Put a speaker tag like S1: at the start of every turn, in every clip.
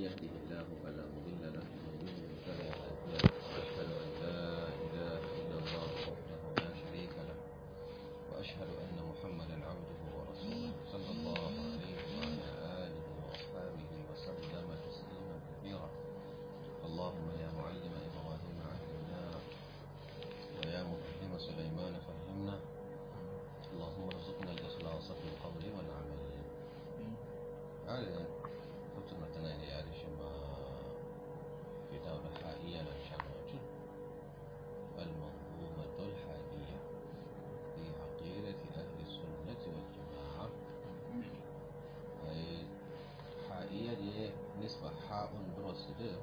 S1: يهده الله فلا مضل له ومن يضلل فلا هادي له واشهد ان لا اله الا الله وحده لا شريك له واشهد ان محمدا عبده ورسوله صلى الله عليه وعلى اله واصحابه وسلم تسليما كثيرا اللهم يا معلم ابراهيم علمنا ويا مفهم سليمان فهمنا اللهم ارزقنا الاخلاص في القول والعمل هذا فتنا تنالي يعني شما في دولة حائية للشموت المنظومة الحادية في عقيدة أهل السنة والجماعة أي حائية دي نسبة حاء درس دي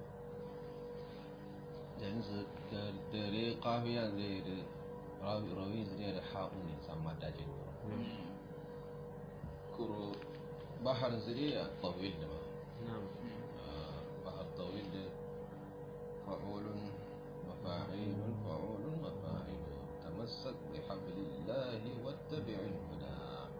S1: yanzu da dare kafiya zai da rawi zai da haɗu ne sama dajin kuro bahar zai a tawil da ma bahar tawil da fa'ulun mafa'ilun fa'ulun mafa'ilun tamassak bi hablillahi wattabi'il huda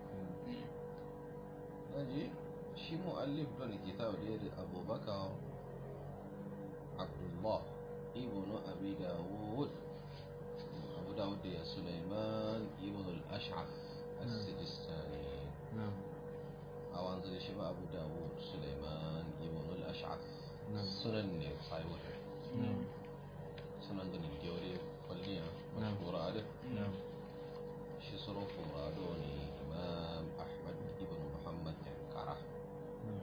S1: naji shi mu'allif don kitab da abubakar abdullah ابن أبي داود أبو داود يا سليمان ابن الأشعث السجستاني
S2: نعم
S1: أو أنزل شبه أبو داود سليمان ابن الأشعث
S2: نعم.
S1: سنن صايور
S2: نعم
S1: سنن دني جوري فلنيا
S2: نعم.
S1: مشهورة عليه
S2: نعم
S1: شي صروف مرادوني إمام أحمد ابن محمد كرة
S2: نعم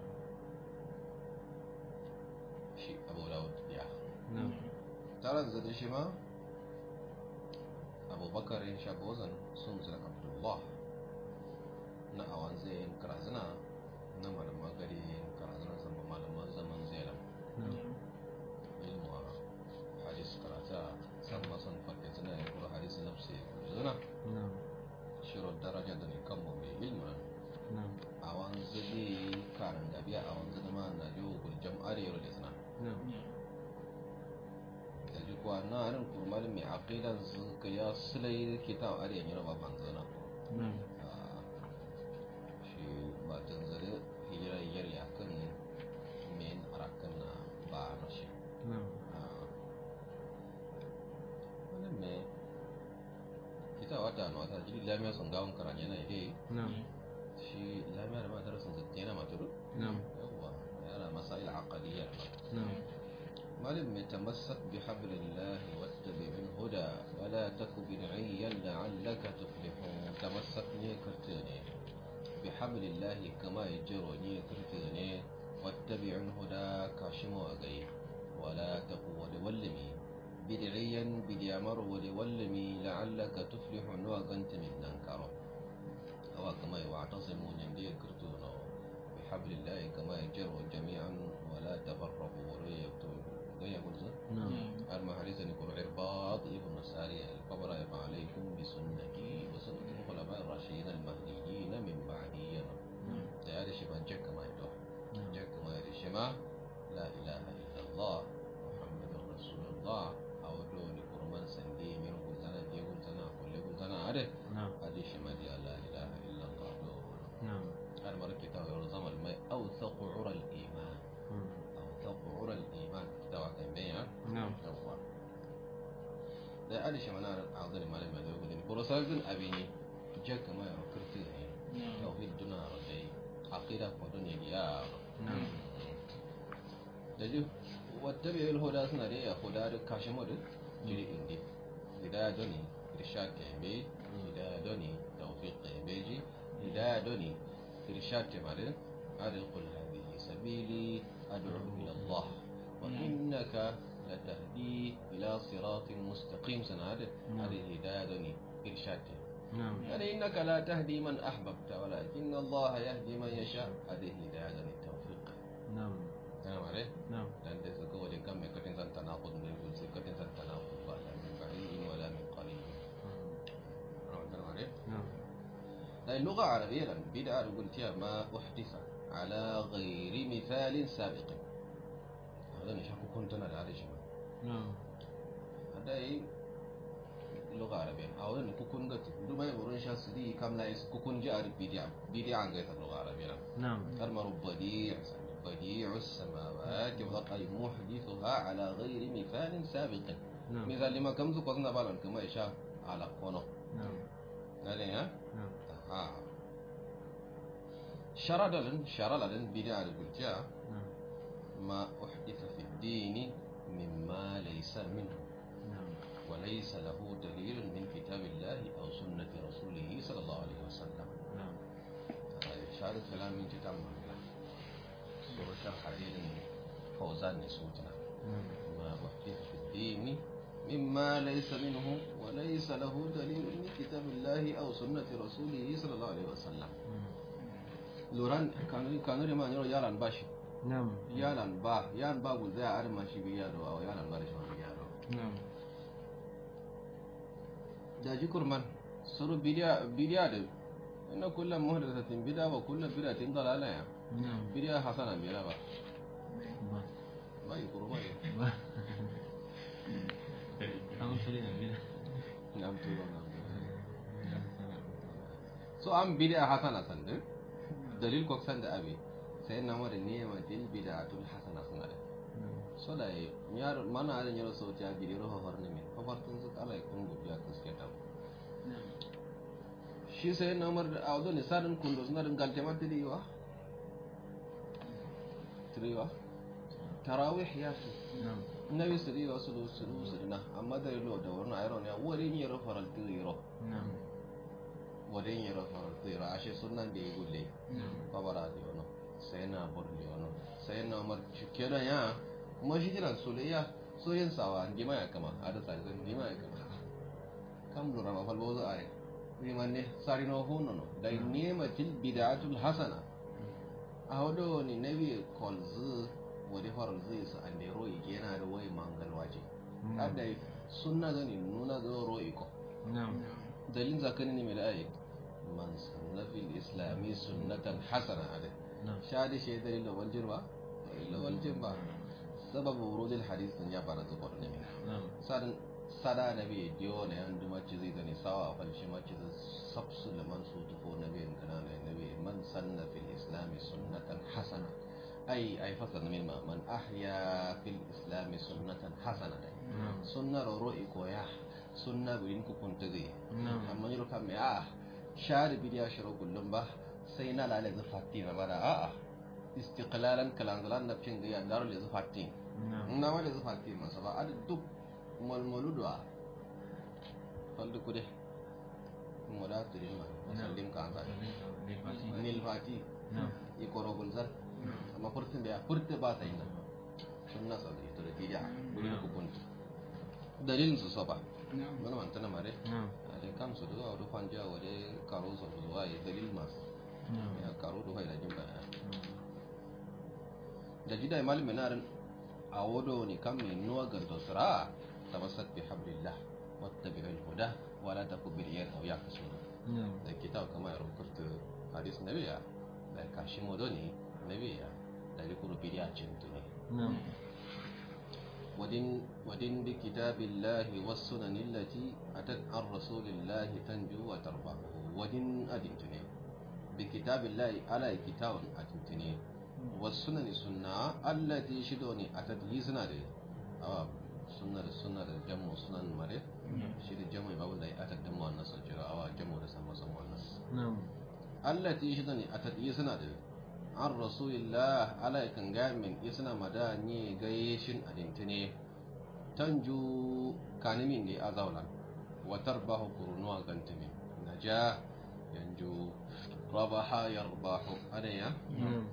S1: شي أبو داود يا
S2: نعم
S1: taron zade shi ma abubakar ya sha bozan sun zira abdullah na awan zai karazina na malaman gari karazina zama malaman zaman zelam
S2: نعم
S1: ilmu a hadis karata san masan fakke zina ya kura hadis nafsi zina
S2: نعم
S1: shirar daraja da ne kan mai ilmu
S2: نعم
S1: awan zai karin gabiya awan zai ma na yau guljam arewa da zina
S2: نعم
S1: da ji kuwa na harin kurmar mai aqidan su ka ya sulai kitab arewa yana ba banzana
S2: نعم
S1: shi ba tanzare hijira yar ya kan men arakan na ba na shi
S2: نعم
S1: wani me kita wata na wata jiri lamiya sun gawon karan yana ide
S2: نعم
S1: shi lamiya da matar sun zai yana maturu
S2: نعم
S1: yawwa yana masail aqadiyya
S2: نعم
S1: مالم يتمسك بحبل الله واتبع الهدى ولا تك بدعيا لعلك تفلح تمسك كرتيني بحبل الله كما يجرني كرتيني واتبع الهدى كاشمو أغي ولا تك ولولمي بدعيا بديامر ولولمي لعلك تفلح وغنت من ننكر أو كما يعتصمون يندي كرتونو بحبل الله كما يجروا جميعا ولا تفرقوا ولا يكتبوا غير قلت
S2: نعم
S1: أرمى حديثا يقول عرباض ابن سارية القبر يقع عليكم بسنتي وسنة الخلفاء الراشدين المهديين من بعدي
S2: نعم
S1: هذا شبه جك ما يدوح
S2: نعم
S1: جك ما يرشما لا إله إلا الله محمد رسول الله أو دوني قرمان سندي من قلت أنا دي قلت أنا كل قلت أنا عارف
S2: نعم
S1: هذه شما دي لا إله إلا الله دون
S2: نعم
S1: هذا مرة كتاب يرزم الماء أوثق عرى الإيمان أوثق عرى الإيمان كتاب كان بيع
S2: نعم
S1: yawwa da ali shi mana a zan malam mai zai gudun burasal din abini je kama ya kirti ne tauhid duna rodai aqida ko dun ya
S2: نعم
S1: da ji wata bai il hoda suna da ya hoda da kashi mu da jiri indi hidaya doni irshad ke be hidaya doni tawfiq ke be ji hidaya doni irshad ke mare adil qul hadhihi sabili ad'u ila Allah wa innaka لتهدي إلى صراط مستقيم سنعد
S2: نعم.
S1: هذه الهداية دوني إرشاد
S2: نعم
S1: يعني إنك لا تهدي من أحببت ولكن الله يهدي من يشاء هذه الهداية دوني التوفيق
S2: نعم
S1: تمام عليه
S2: نعم
S1: dan da suka wajen kan mai katin san tanaqud ne ko sai katin san tanaqud ba la min ba'id wala min qarib تمام عليه
S2: نعم
S1: لأن اللغة العربية لما بدأ قلت يا ما أحدث على غير مثال سابق هذا مش حكو كنت أنا هذا شيء
S2: نعم
S1: هذا إيه اللغة العربية أو أن كوكون قلت دوما يقولون شاس دي كم لا يس كوكون جاء بديع بديع عن غير اللغة العربية
S2: نعم
S1: كلمة رب بديع بديع السماوات والأرض أي محدثها على غير مثال سابق
S2: نعم
S1: مثال لما كم ذو قصنا بالون كما إشاء على قونه
S2: نعم
S1: قال ها
S2: نعم
S1: آه. شرع لن شرع لن بدع البلجاء
S2: نعم
S1: ما أحدث في الدين مما ليس منه
S2: نعم
S1: وليس له دليل من كتاب الله أو سنة رسوله صلى الله عليه وسلم
S2: نعم
S1: شهادة كلام من كتاب الله سورة الحديد فوزان نسوتنا
S2: نعم
S1: ما أحدث في الدين مما ليس منه وليس له دليل من كتاب الله أو سنة رسوله صلى الله عليه وسلم لوران كانوا كانوا لما يرى يالان باشي
S2: نعم
S1: yalan ba yan ba gu zai arma shi bi yaro a yalan ba da shi wani yaro
S2: نعم
S1: da ji kurman suru bidiya bidiya da ina kullum muhdathatin bid'a wa kullum bid'atin dalala ya
S2: نعم
S1: bidiya hasana bira ba
S2: با
S1: ba yi kurma ne
S2: با أنا سوري نبينا
S1: nam turo nam so an bidiya hasana sande dalil ko sande abi sai na mara nema dil bid'atul hasana sunna da so da yar mana da yaro so ta bidiyo ho horne min ho fartun su kala kun gubiya kuske ta shi sai na mar da awdo ne sadin kundo suna din galte ma tiriwa tiriwa tarawih ya su
S2: نعم
S1: nabi siriwa su su su na amma da lo da wannan ayron ya wari ne ro faral tiro
S2: نعم
S1: wari ne ro faral tiro ashe sunan da ya gulle
S2: نعم
S1: babara da yono sai na bor da yono sai na mar cike da ya kuma shi jiran soyayya soyayyan sawa ndima ya kama ada sai ndima ya kama kam lura ma fal bozo are wimanne sarino hunnono day nematil bid'atul hasana awdo ni nabi kolzu wadi horolzu su ande ro'i yana da wai mangal waje adda sunna gani nuna zo ro'i ko
S2: نعم
S1: dalin zakani ne mai da'ayi man sunna fil islami sunnatan hasana ada
S2: نعم
S1: shadi shi dalil da wal jirba illa wal jirba sababu wurudil hadith ya bara zubar ne
S2: نعم
S1: sadan sada na bai diyo na yan duma ci zai gani sawa a falshi ma ci zai sabsu da man su tufo na bai kana na na bai man sanna fil islami sunnatan hasana ai ai fasa na milma man ahya fil islami sunnatan hasana dai
S2: نعم
S1: sunna ro ro'i koya sunna birin ku kunta zai
S2: نعم
S1: amma yaro kan mai a shari bidiya shiro kullum ba sai na lalai zufatti na bada a'a istiqlalan kalanzalan na cin gaya daro le zufatti
S2: نعم
S1: na wale zufatti masa ba adu duk malmaluduwa faldu kude moda turin ma masallim ka anza nil fati
S2: نعم
S1: i koro gulzar amma furtin da ya furta ba sai na sunna sauri to da bidiya bidiya ku kunta dalilin su saba mana mantana mare
S2: نعم
S1: ade kam su da wadu fanja wade karo su zuwa ya dalil masu
S2: نعم
S1: ya karo da da jin baya da jida malami narin a wado ne kan mai nuwa ga dosra tamassak bi hablillah wattabi al huda wala taku bil yad aw yaqsun
S2: نعم
S1: da kitab kama ya rukurta hadis nabiya da kashin wado ne nabiya da rikuru bidiya cintu ne
S2: نعم
S1: ودين ودين بكتاب الله والسنن التي أتت عن رسول الله تنجو وتربح ودين أدنتني بكتاب الله على كتاب أدنتني والسنن سنة التي شدوني أتت يزنا دي أو سنة سنة جمع سنن مري شد جمع بابن دي أتت دمو الناس الجرا أو جمع رسم سمو الناس
S2: نعم
S1: التي شدني أتت يزنا دي an rasulillah ala kan ga min isna madani gaishin adintine tanju kanimin ne azaulan wa tarbahu kurunuwa gantimin naja yanju rabaha yarbahu adaya
S2: نعم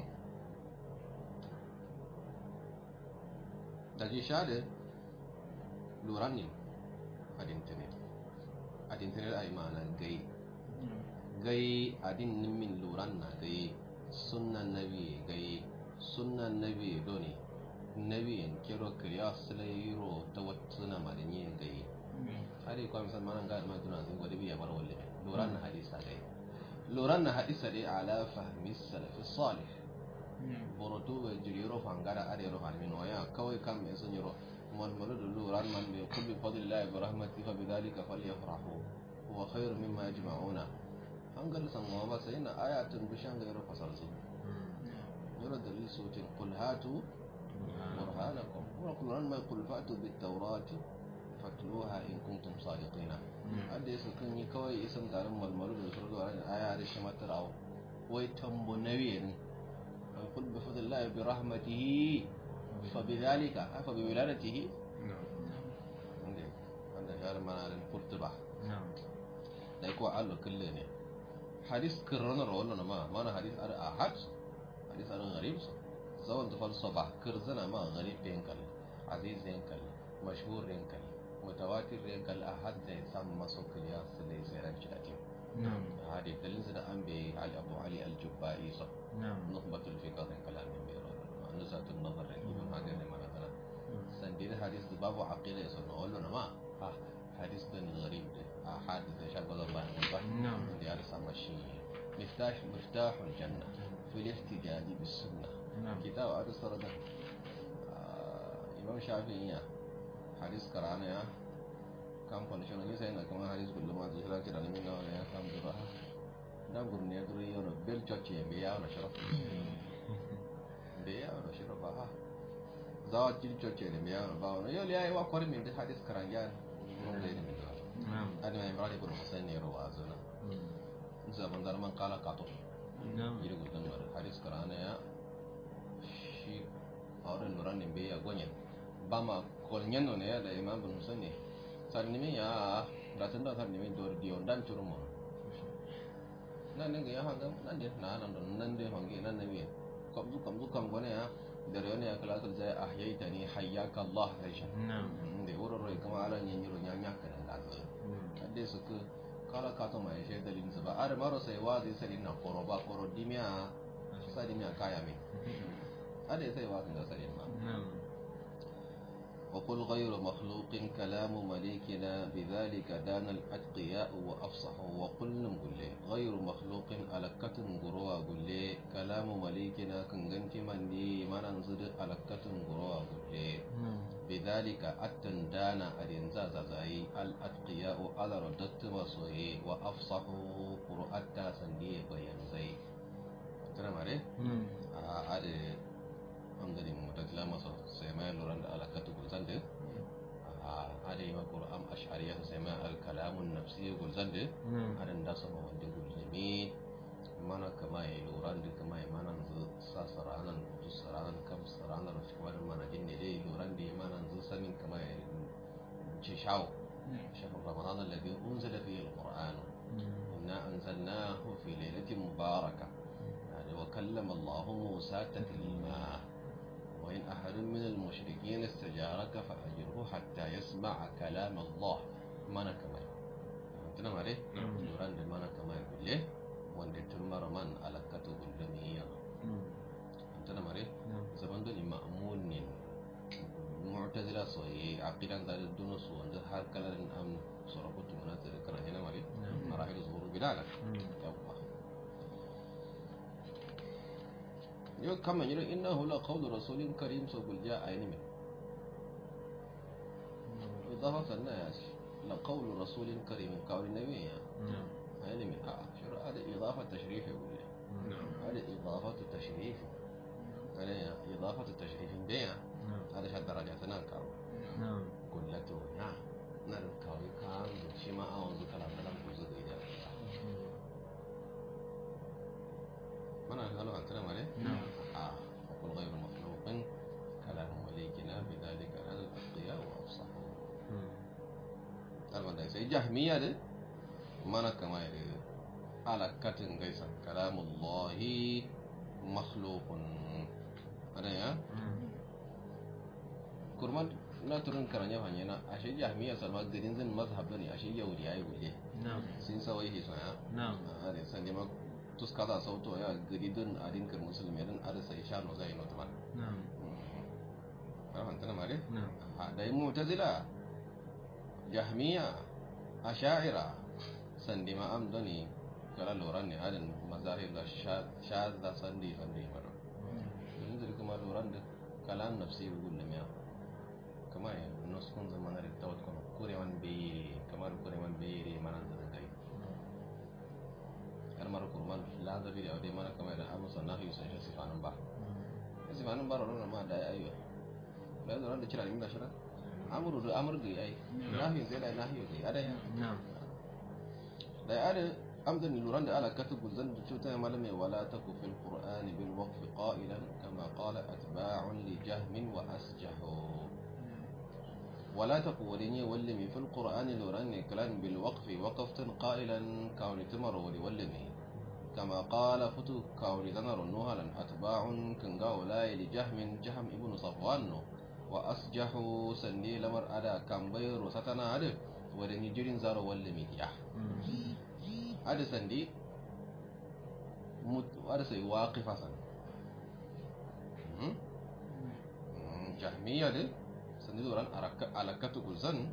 S1: da ji shade luran ne adintine adintine da imana gai gai adin min luran na gai sunnan nabi gai sunnan nabi doni nabi en kero kriya slayro ta watsuna madanyi gai hari kwa misal manan ga ma tuna zin gwadi biya bar walle luran na hadisa gai luran na hadisa dai ala fahmi salaf salih boroto be jiriro fangara are ro halmin waya kawai kam me sun yiro man malu da luran man be kulli fadlillahi wa rahmatihi fa bidhalika falyafrahu huwa khairu mimma yajma'una hangal san wa ba sai na ayatun bishan ga yiro fasal su يرى دليل صوت قل هاتوا برهانكم وقل ما يقول فأتوا بالتوراة فاتلوها إن كنتم صادقين hadda ya kan yi kawai isan garin malmalu da surdu a ranar aya da shi matarawa wai tambo na wiye ne an kul bi fadlillahi bi rahmatihi fa bi dhalika fa bi wiladatihi wanda wanda ya mana da kurtuba da ko allo kulle ne hadis kirranar wannan ma mana hadis ar ahad hadis ar gharib zawan da falsafa kirzana ma gharib yankal aziz yankal mashhur yankal mutawatir yankal ahad da sam maso kiliya su ne sai ran cidatin hadis dalin da an bai ali abu ali al-jubba'i sa nukhbatul fiqh kan kalamin bai rawa nusatul nazar ibn hajar ne mana kana sandin hadis da babu aqida ya sunna wannan ma ha hadis da gharib da ahad da shagwa da ba
S2: نعم
S1: da ya rasa mashi miftah miftahul janna fil ihtijaj bis sunnah
S2: نعم
S1: kitab adu sarada imam shafi'i ya hadis karana ya kan condition ne sai na kuma hadis kullu ma zai kira ne min nawa ya kam dura da gurne dura yo no bel choche be ya no sharaf be ya no sharaf ha zawa til choche ne be ya no ba no yo le ai wa kwar min da hadis karanja mun da ne min da
S2: نعم
S1: adi ma imran ibn husayn ne rawa azuna zaman darman kala kato
S2: نعم
S1: yiri gudun war hadis karana ya shi auren nuran ne bai ya gonyen ba ma kolnyen no ne ya da imam ibn husayn ne sarnimi ya ratun da sarnimi dor diyo dan churumo nan ne ga ya hanga nan de na nan don nan de hange nan ne wi kamzu kamzu kam gone ya dare ne ya kala kal zai ahyaitani hayyaka allah aisha
S2: نعم
S1: de woro roy kama ala nyen yiro nya nya kan da kadde su ku kala ka to mai she dalin su ba are maro sai wazi sai na koro ba koro dimia sai dimia kaya mi ade sai wazi da sai ma
S2: نعم
S1: وقل غير مخلوق كلام مليكنا بذلك دان الأتقياء وأفصحوا وقل نقول غير مخلوق على كتن قروا قل كلام مليكنا كنغنت من دي من انزد على كتن قروا قل
S2: نعم
S1: بذلك التندانا الانزاز زي الاتقياء على ردت مصوي وافصحوا قرأتا سندي بيان زي ترى ماري
S2: نعم
S1: ade amdani mutatila masa sai mai luran da alakatu gulzan da ade ma qur'an ash'ariyya sai mai al-kalamun nafsi gulzan da
S2: نعم
S1: adan da sama wanda gulzami mana kama ya luran da kama ya mana zu sa saranan tu saranan kam saranan shi kuma mana din ne dai luran da ya mana zu sanin kama ya ci shawo shahar ramadan alladhi unzila fihi al-qur'an inna anzalnahu fi lailatin mubarakah يعني وكلم الله موسى تكليما وإن أحد من المشركين استجارك فأجره حتى يسمع كلام الله mana kamar tana mare duran da mana kamar gulle wanda turmar man alakatu gullamiya tana mare zaman da ma'mun ne mu'tazila soyi aqidan da dunu su wanda har kalarin am sarakutu mana da kana yana mare marahil zuhur bilala yawa yau kama yi innahu la qawlu rasulin karim so gulja ayni إضافة الناس لقول رسول كريم قول النبي يعني من آه شر هذا إضافة تشريف يقول لي هذا إضافة تشريف هذا إضافة تشريف دينا هذا شد درجاتنا كارو
S2: نعم
S1: قلته نعم نعم كاوي كان شما أون ذكر كلام كوزو إذا من قالوا أنت مالي
S2: نعم
S1: آه وقل غير مخلوق كلام وليكنا بذلك على الأتقياء وأفصحوا alwanda sai jahmiya da mana kama ya alakatin gaisa kalamullahi makhlukun ada ya kurman na turun karanya hanya na ashe jahmiya salma garin zan mazhab ne ashe yahudi ayi gule
S2: نعم
S1: sun sawai hiso ya
S2: نعم
S1: a da san ma tuska da sauto ya gari din adin kar musulmi din ada sai sha no zai no taman
S2: نعم
S1: ba hantana mare
S2: نعم
S1: a da mu'tazila jahmiya asha'ira sandi ma am doni kala loran ne adin mazahir da shadda sandi sandi mara yanzu da kuma loran da kalam nafsi gul da miya kama ya nuskun zaman da tawat kuma kurewan be kamar kurewan be re manan da kai har mara kurman la da bi da mana kamar da amusa nahi sai sifanan ba falasifa nan baro nan ma da ayyo da zo da kira inda shira amuru da amur ga yayi nahi sai da nahi ga ada ya
S2: نعم
S1: da ada amdan luran da ala katubu zan da cuta malame wala taku fil qur'ani bil waqf qailan kama qala atba'un li jahmin wa asjahu ولا تقولني ولمي في القرآن لوراني كلام بالوقف وقفت قائلا كون تمر ولولمي كما قال فتو كون ذنر نهلا أتباع كنغاو لا لجهم جهم ابن صفوان وأسجح سني لمر أدا كمبير وستنا أدا ودني جرين زار ولمي يا أدا سندي مت أدا سي واقف سن جهمية دي sandi doran alakatu gulzan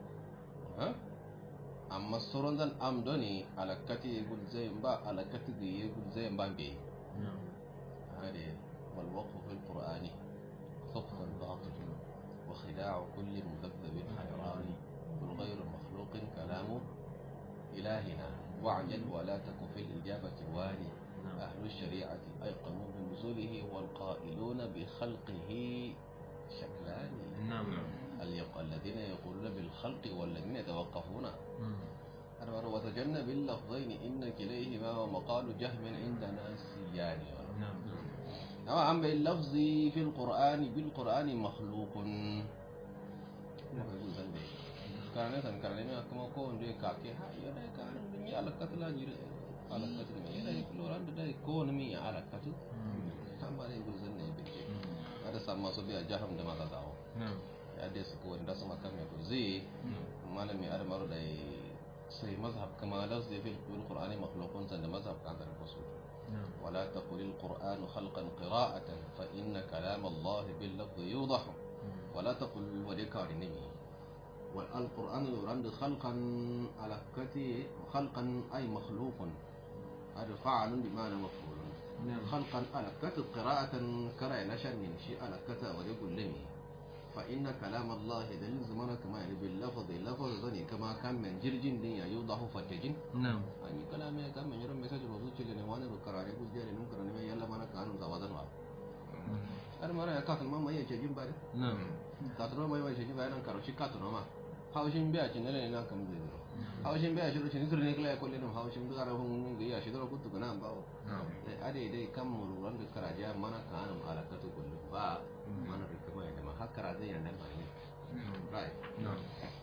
S1: amma sauran zan amdo ne alakati gulzai ba alakati ga yi gulzai ba be
S2: نعم
S1: hade والوقف في القرآن خطف باطل وخداع كل مذبذب حيران قل غير مخلوق كلام إلهنا واعجل ولا تك في الإجابة واني أهل الشريعة أيقنوا بنزوله والقائلون بخلقه شكلان
S2: نعم
S1: اليق- الذين يقولون بالخلق والذين يتوقفون
S2: مم.
S1: أنا وتجنب اللفظين إن كليهما ومقال جهم عندنا سيان
S2: نعم
S1: أما أما اللفظ في القرآن بالقرآن مخلوق كان نسان كان لما كما كون دي كاكي ها يدا كان دنيا على كتلا جير على كتلا يدا يقولون عند دا كون مي على كتل
S2: مم.
S1: كم بار يقول زن يبكي
S2: مم.
S1: هذا سما سبيا جهم دما تاو
S2: نعم
S1: ya dai su kowani da su makam ya zai malami adamaru da sai mazhab kama lafzi fil qur'ani makhluqun san da mazhab kan da su
S2: نعم
S1: ولا تقل القرآن خلقا قراءة فإن كلام الله باللفظ يوضح
S2: مم.
S1: ولا تقل وديكار النبي والقرآن يرند خلقا على كتي خلقا أي مخلوق هذا فعل بمعنى مفعول
S2: نعم
S1: خلقا على كتب قراءة كرا نشر من شيء على كتب ويقول لمي فإن كلام الله دليل زمان كما يعني باللفظ لفظ ذني كما كان من جرجين دنيا يوضح فتجين
S2: نعم
S1: ani kala me kam men yoron message ro zuci le wani ro karare bus jare num karane me yalla mana kanu za wadan wa ar mara ya kakan mama yace jin bare
S2: نعم
S1: ka tro mai mai shi bayan karo shi ka tro ma haushin biya cin ne nan kam zai zo haushin biya shi ro cin zurne kala ko le no haushin du gara hun ga ya shi ro kutu kana ba
S2: نعم
S1: dai ade dai kam mu ran da karaje mana kanu alakatu kullu ba mana da kuma ya ma hakara zai yana ba ne right
S2: نعم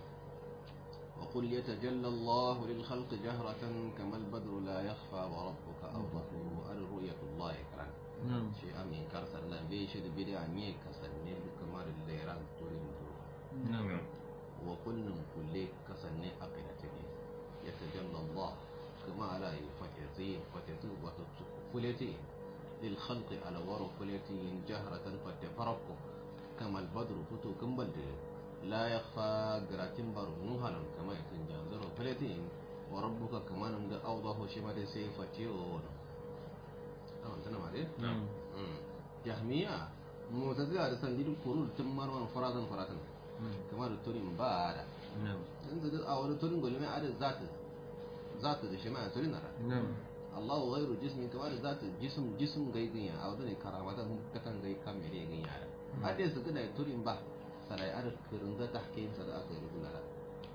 S1: وقل يتجلى الله للخلق جهرة كما البدر لا يخفى وربك أوضح الرؤية الله كران
S2: نعم
S1: شيء أمين كرسل بيش البدع نيك سنة كمار الليران تورين
S2: نعم
S1: وكل كل كسنة أقلتك يتجلى الله كما لا يفتتين فتتو وتفلتين للخلق على ورق فلتين جهرة فتفرق كما البدر فتو كمبل لا يخفى قراتين بارو نوهلا كما يتنجان زرو فلتين وربك كما نمد أوضح شمال سيفتيون أما تنم عليه
S2: نعم
S1: jahmiya mutazila da sandidin kurul tun marwan faratan faratan
S2: مم.
S1: kamar da turin ba da
S2: نعم
S1: yanzu duk a wani turin gulmi a da zata zata da shi ma turin nara
S2: نعم
S1: Allah wa ghairu jismin kamar da zata jism jism gai ganya a wani karamata mun katan gai kan mere ganya da hadde su kada turin ba sarai ar kirin da tahkim sa da aka yi rubuna da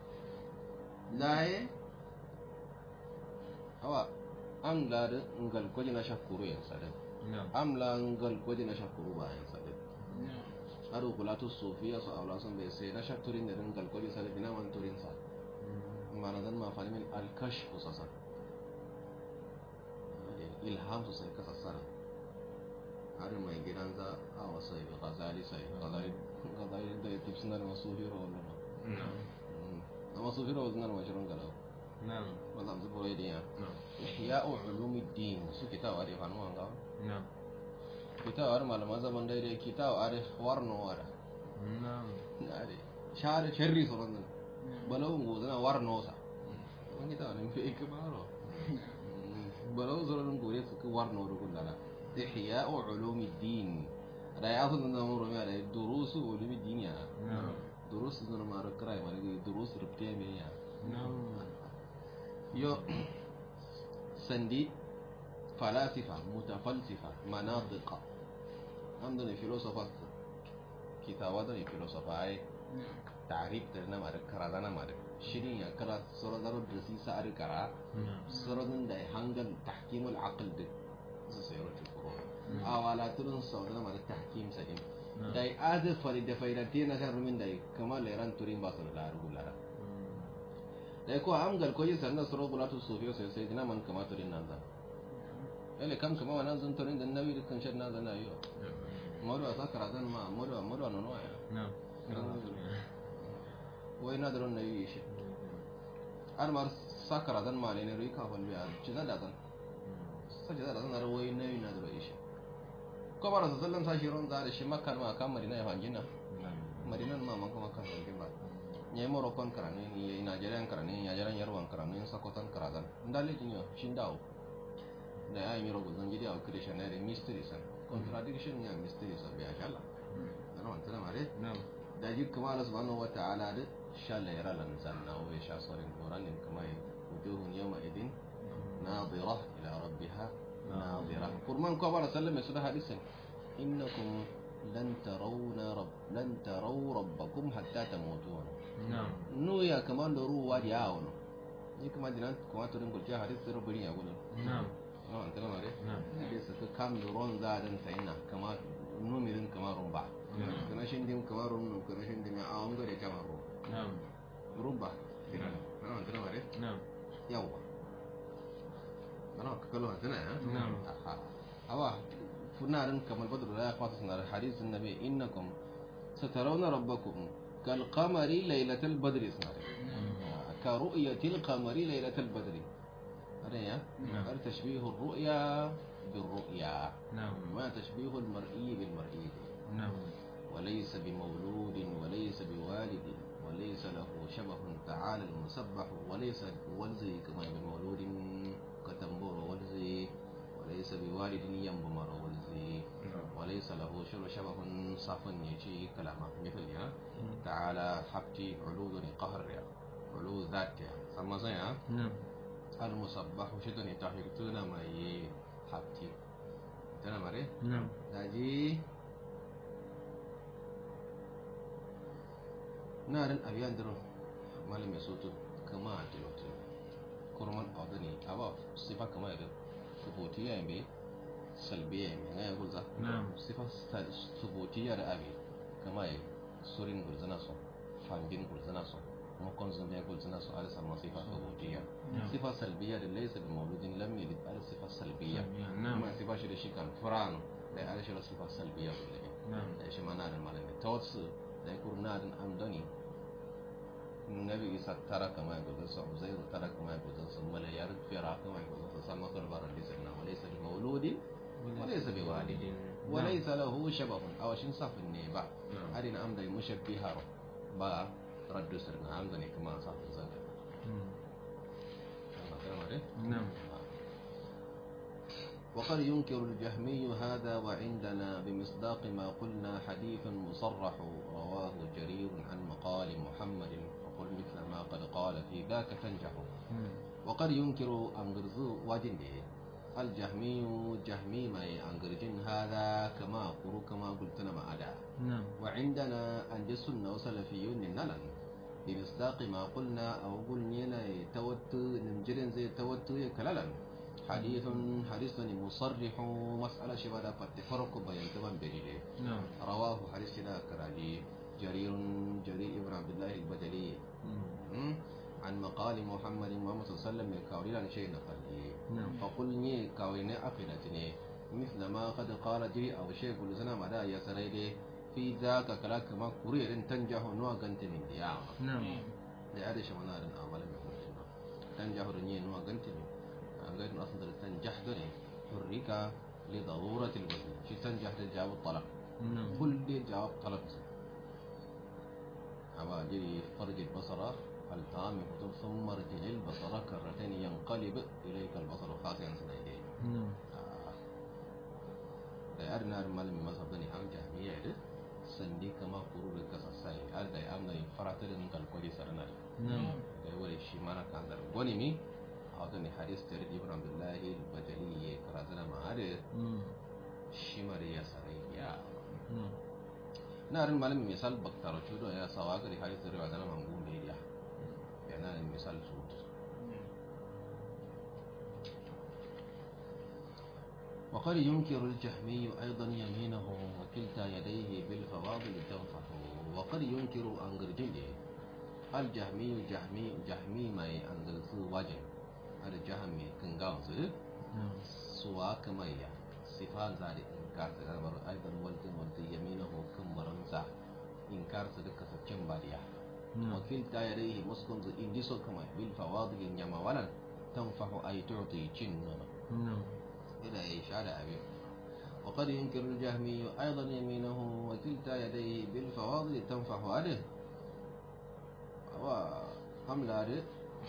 S1: laye awa am la da ngal ko na shakuru yan sadan
S2: نعم
S1: am la ngal ko na shakuru ba yan sadan aro kulatu sofiya su aula sun bai sai na shakturin da ringal ko sa da bina man turin sa mana zan ma fani min alkash ko sasa ilham su sai ka sassara har mai gidan za a wasa yi gazali sai gazali gazali da yake suna da masu hiro wannan
S2: نعم
S1: na masu hiro suna da mashirin gala
S2: نعم
S1: ba za su buro idiya
S2: نعم
S1: ya ulumuddin su kitawa da fanu an gawa
S2: نعم
S1: kitawar malaman zaman daidai kitawa da warno wada
S2: نعم
S1: na da share sharri sauran nan balawun gozo na warno sa an kita ne fi ikbaro balawun sauran gore su ku warno da kullala ihya ulumuddin da ya sun nan mu rumiya da durusu ulumuddin ya
S2: نعم
S1: durusu nan ma ra krai ma ne durusu rubte me ya
S2: نعم
S1: yo sandi falasifa mutafalsifa manatiqa amdo ne filosofa kitawa da ne filosofa ai tarif da na mare kara da na mare shirin ya kara suradar da si sa ari kara suradun da hangal tahkimul aql da su sayar da kuro awala turun sau da na mare tahkim sadin dai adu fari da faidati na kan rumin dai kamar leran turin ba su da rugulara dai ko amgal ko yi sannan suro bulatu sufiyo sai sai dina man kama turin nan zan ele kam kama wannan zan turin da nawi dukkan shan nan zan ayo modu asa karazan ma modu modu no no ya wai na daron na yi shi har mar sa karazan ma ne rui ka fal biya ci da zan sa ci da zan ar wai na yi na daro shi ko bara sa sallan sa shi ron da shi makkan ma kan madina ya fangina madinan ma man kuma kan fangin ba nye morokon karane ni nigerian karane nigerian yarwan karane sakotan karazan ndale jinyo shindawo da ya yi rogo zan gidi a christian ne mystery san contradiction ya mystery san biya shala ana wanta na mare da ji kuma Allah subhanahu wa ta'ala da shala yara lan zanna wa sha sorin quran in kuma wujuhun yawma idin nadira ila rabbiha nadira kurman ko bara sallama su da hadisin innakum lan tarawna rabb lan taraw rabbakum hatta tamutun nu ya kaman da ruwa da yawo ni kuma dinan kuma to ringul ja hadis rubuni ya gudu na'am no antana mare na'am da su ka kam da ron za dan sayna kama numirin kamar rumba kana shin dim kamar rum kana shin dim a an gare kamar rum na'am rumba dinan no antana mare na'am yawa kana ka kallo antana ya na'am aha awa funarin kamar badru la fata sunar hadisin nabi innakum satarawna rabbakum kal qamari laylatal badri sunar ka ru'yatil qamari laylatal badri هذا يا هذا تشبيه الرؤيا بالرؤيا
S2: نعم
S1: ما تشبيه المرئي بالمرئي
S2: نعم
S1: وليس بمولود وليس بوالد وليس له شبه تعالى المسبح وليس ولزي كما بمولود كتنبور ولزي وليس بوالد ينبمر ولزي وليس له شبه صف يجي كلامه مثل يا تعالى حبتي علو قهر يا علو ذات يا سما يا
S2: نعم
S1: المصبح شدني تحيرتنا ما ي حبتي تنا مري
S2: نعم
S1: daji narin abiyan dirin malami soto kama a tilotu kurman audani aba sifa kama ya suboti ya yambe salbe ya yambe na ya gulza
S2: نعم
S1: sifa suboti ya da abi kama ya surin gulzana so fangin gulzana so makon zumbi ya gulzana so ala sama sifa suboti ya
S2: نعم
S1: sifa salbiya da laisa bi mauludin lam yalid ala sifa salbiya
S2: نعم
S1: kuma sifa shi da shi kan furano da ya shi da sifa salbiya kulle
S2: نعم
S1: da shi ma na da malami ta wasu da ya kuru na da amdani nabi isa tara kama ya gudun sa uzairu tara kama ya gudun sa malayar fira kama ya gudun sa san masar baran lisa na walaysa bi mauludin walaysa bi walidin walaysa lahu shabahun aw shin safin ne ba
S2: نعم
S1: adina amda mushabbiha ba raddu sirna amda ne kuma safin zanga amma kana dai
S2: نعم
S1: وقد ينكر الجهمي هذا وعندنا بمصداق ما قلنا حديث مصرح رواه جرير عن مقال محمد وقل مثل ما قد قال في ذاك تنجح وقد ينكر أنجرزو وجنده الجهمي جهمي ما أنجرجن هذا كما قرو كما قلتنا ما أدا
S2: نعم
S1: وعندنا أن السنة وسلفيون نلن بمصداق ما قلنا أو قلنا توت نمجرن زي توت كلالا حديث حديث مصرح مسألة شبابا فتفرق بين تمام بجيله
S2: نعم
S1: رواه حديث لا كراجي جرير جرير ابن عبد الله البجلي م? عن مقال محمد محمد صلى الله عليه وسلم يكاولي عن شيء نقلي
S2: نعم
S1: فقل ني كاولي أقلتني مثل ما قد قال جري أو شيء كل سنة مدى يا سريدي في ذاك كلاك ما كرير تنجح نوع قنت من دياما
S2: نعم
S1: لعدش منار أعمال من هنا تنجح رني نوع قنت من غير أصلا تنجح دني حرك لضرورة الوزن شي تنجح لجواب الطلب
S2: نعم
S1: كل دي جواب طلب أبا جري فرج البصر التام فتم ثم ارجع البصر كرتين ينقلب إليك البصر خاسئا سنيدين
S2: نعم
S1: da yar na malam masa bane an jami'a da sandi kama kuru da kasa sai har da an da farata da ngal kwali sarana
S2: نعم
S1: da wani shi mana kan da goni mi a wata ne hadis da ibn abdullahi al-bajali ya karatu da ma'ada
S2: نعم
S1: shi mare ya sarai ya na rin malamin misal baktaro chudo ya sawa gari hali sirri wa dana mangu da ya ya na rin misal su وقد ينكر الجهمي أيضا يمينه وكلتا يديه بالفواضل تنفح وقد ينكر أنجرجين الجهمي جهمي جهمي ما أنزل وجه هذا جهمي كنغاوز
S2: نعم
S1: suwa kamayya sifan za da inkar ta garbar aidan waltin waltin yamina hukun baranza inkar ta duka saccen bariya wakil ta ya dai muskun zu indi so kamay bil fawadil nyama walan tanfahu ay tu'ti cin nono
S2: نعم
S1: ila ya shada abi وقد ينكر الجهمي أيضا يمينه وكلتا يديه بالفواضل تنفح أده وحمل أده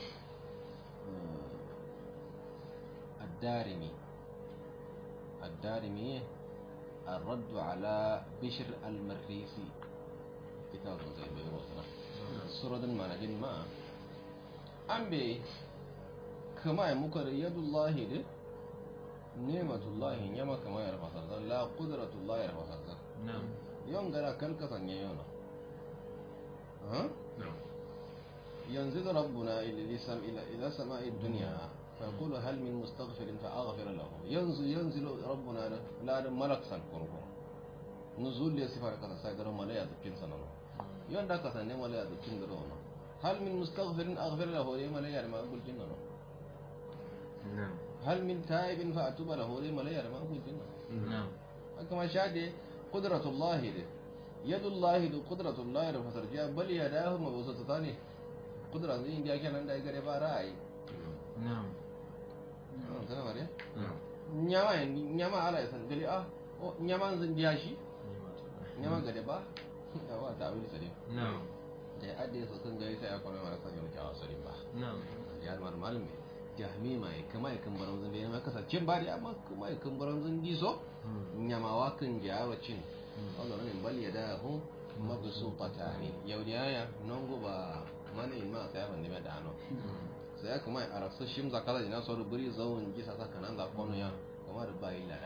S1: الدارمي الدارمي الرد على بشر المريسي كتاب زي بيروتنا سورة ما نجن ما أم بي كما يمكر يد الله دي نعمة الله نعمة كما يرفع سرطان لا قدرة الله يرفع سرطان
S2: نعم
S1: يوم غير كلك سنيونا ها
S2: نعم
S1: ينزل ربنا إلى سم إلى إلى سماء الدنيا فيقول هل من مستغفر فأغفر له ينزل ينزل ربنا لا ملك سنكركم نزول لي سفر كذا سيدر ملا يدكين سننا يوم دك سنة ملا يدكين درونا هل من مستغفر أغفر له لي ملا يرمى أقول جننا
S2: نعم
S1: هل من تائب فأتوب له لي ملا يرمى أقول جننا
S2: نعم
S1: كما شاهد قدرة الله دي يد الله دي قدرة الله دي فسرجع بل يداه مبسوطتان قدرة زي إنديا كان عندها يقرأ بارا
S2: نعم
S1: kana mare
S2: نعم
S1: nyama ya nyama ala ya san gali ah o nyama zan biya shi nyama ga da ba ya wa ta wuri sare
S2: نعم
S1: da ya adde su sun gari sai ya kwana mara sanya muke a sare ba
S2: نعم
S1: ya mar malami jahmi mai kama ya kan baran zan da ya kasance ba da amma kuma ya kan baran zan giso nyama wa kan jawa cin Allah ne bal ya da hu mabsuqatani yau da ya non go ba mana in ma sai ban ne da ano sai ya kuma a rasu shim za kaza ina so ruburi zawon gisa saka nan za kono ya kuma da bayi lada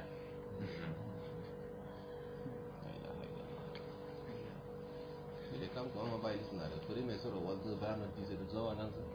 S1: da kan kuma ma bayi suna da kuri mai sura wanzu bayanan tisa da zawa nan su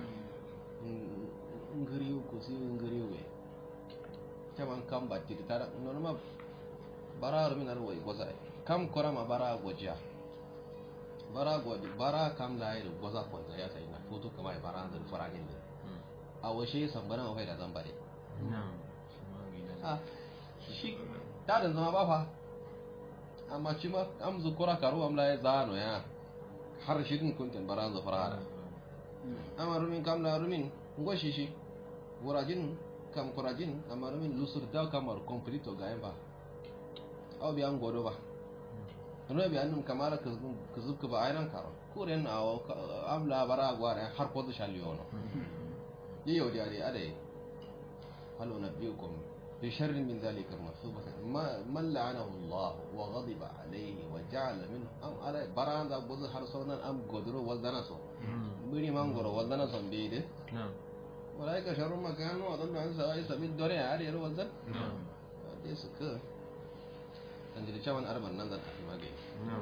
S1: ngiriyu ko si ngiriyu we caman kam batti da tara nono ma bara min ar wai goza kam kora ma bara gojiya bara godi bara kam la yi goza ko ya sai na foto kama ya bara da faragin da a washe sambana ma faida zan bare
S2: نعم
S1: a shi tarin zama ba fa amma ci ma am zukura karu am la ya zano ya har shi din kuntin bara za farada amma rumin kam la rumin ngoshi shi wurajin kam kurajin amma rumin lusur da kamar complete ga yan ba aw bi an godo ba no bi annum kamara ka zubka ba ayran karo kuren awo amla bara gwara har ko da shaliyono yiyo da dai adai هل أنبئكم بشر من ذلك المحسوبة ما من لعنه الله وغضب عليه وجعل منه أم على بران ذا بوز حرصونا أم قدروا وزنسو بني مانغورو وزنسو بيد
S2: نعم
S1: أولئك شر مكان وأضل عن سواء سبيل دوري عالي يرو وزن
S2: نعم
S1: دي سكر تنجري شوان أربع ننزل أحي ماجي
S2: نعم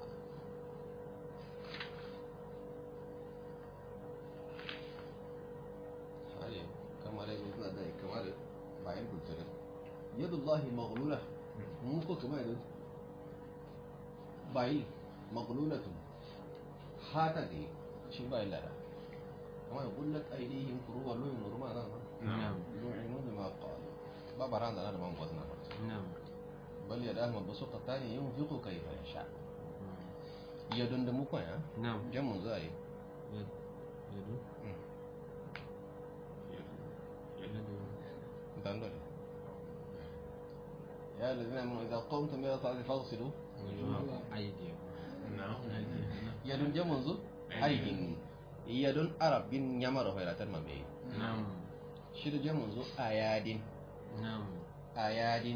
S1: هاي كما لا يقول هذا كما لا بعين قلت له يد الله مغلولة مو كما يقول باي مغلولة حاتا دي شي باي لا كما يقول لك أيديهم كروا لهم نورما
S2: نعم
S1: لعنوا بما قالوا بابا رانا أنا ما مغزنا
S2: نعم
S1: بل يداه مبسوطتان ينفق كيف يشاء يدن دمكم يا
S2: نعم
S1: جمع زاي
S2: يد يد
S1: دندن يا الذين آمنوا إذا قمتم إلى الصلاة فاغسلوا
S2: أيديكم
S3: نعم
S1: yadun jamun zu aihin yadun arab bin yamar hoyratan mabe
S2: نعم
S1: shi da jamun zu ayadin
S2: نعم
S1: ayadin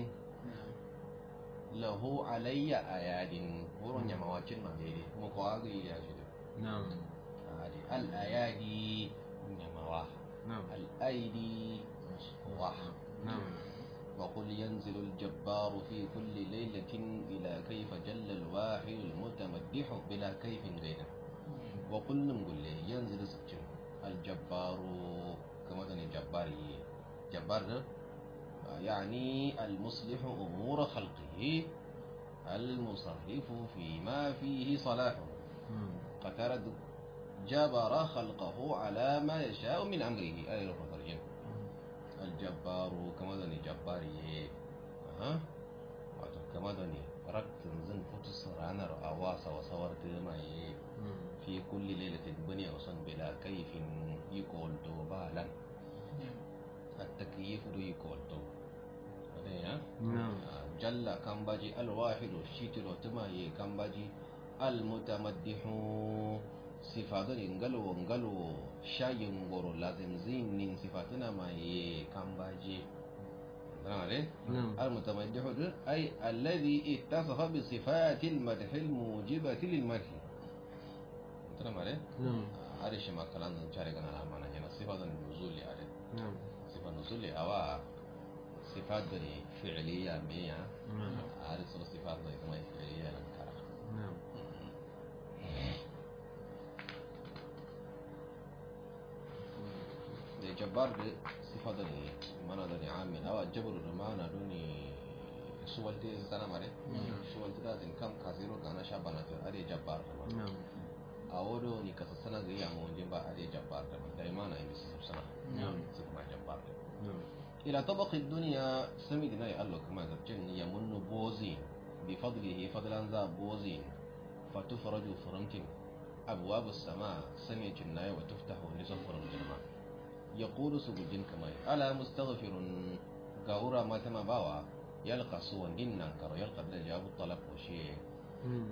S1: lahu alayya ayadin wurin yamawacin mabe ne kuma kowa ga ya shi da
S2: نعم
S1: ayadi al ayadi yamawa
S2: نعم
S1: al aidi wa
S2: نعم
S1: وقل ينزل الجبار في كل ليلة إلى كيف جل الواحد المتمدح بلا كيف غيره وقل نقول له ينزل سكين الجبار كما ذا الجباري جبار ده يعني المصلح أمور خلقه المصرف فيما فيه صلاحه قترد جبر خلقه على ما يشاء من أمره أي الرجل الجبار كما ذا جباري ها wato kama da ne raktin zan fito su ranar a wasa wa sawar ma yi fi kulli lailatin bani a son bila kaifin yi kolto ba lan التكييف دو يكولتو ya jalla kan baji alwahidu shitiro tuma ye kan baji almutamaddihu sifatun ngalo ngalo shayin goro lazim zinin sifatuna ma ye kan baji عليه المتمدح أي الذي اتصف بصفات المدح الموجبة للمدح تمام عليه
S2: نعم
S1: هذا شيء ما كلام نشارك أنا ما نجينا صفات النزول عليه
S2: نعم
S1: صفة النزول أو صفات بني فعلية مية
S2: نعم
S1: هذه صفات بني كما فعلية نكرة
S2: نعم
S1: da jabbar da sifa da ne mana da ne amin awa jabar da mana da ne suwalte sana mare suwalte da zin kam kasiro ga na sha bana ta ade jabbar da ma
S2: نعم
S1: a wodo ni kasa sana ga yamu wajen ba ade jabbar da ma dai mana yi su sana
S2: نعم
S1: su kuma jabbar da
S2: نعم
S1: ila tabaqi dunya sami dina ya Allah kuma zarcin ya munnu bozi bi fadlihi fadlan za bozi fatufraju furamtin abwabu sama sami cinnaye wa tuftahu nisan furam jirma يقول سجدين كما ألا مستغفر قاورا ما تما باوا يلقى سوى دين ننكر يلقى بدا جواب الطلب وشيء
S2: مم.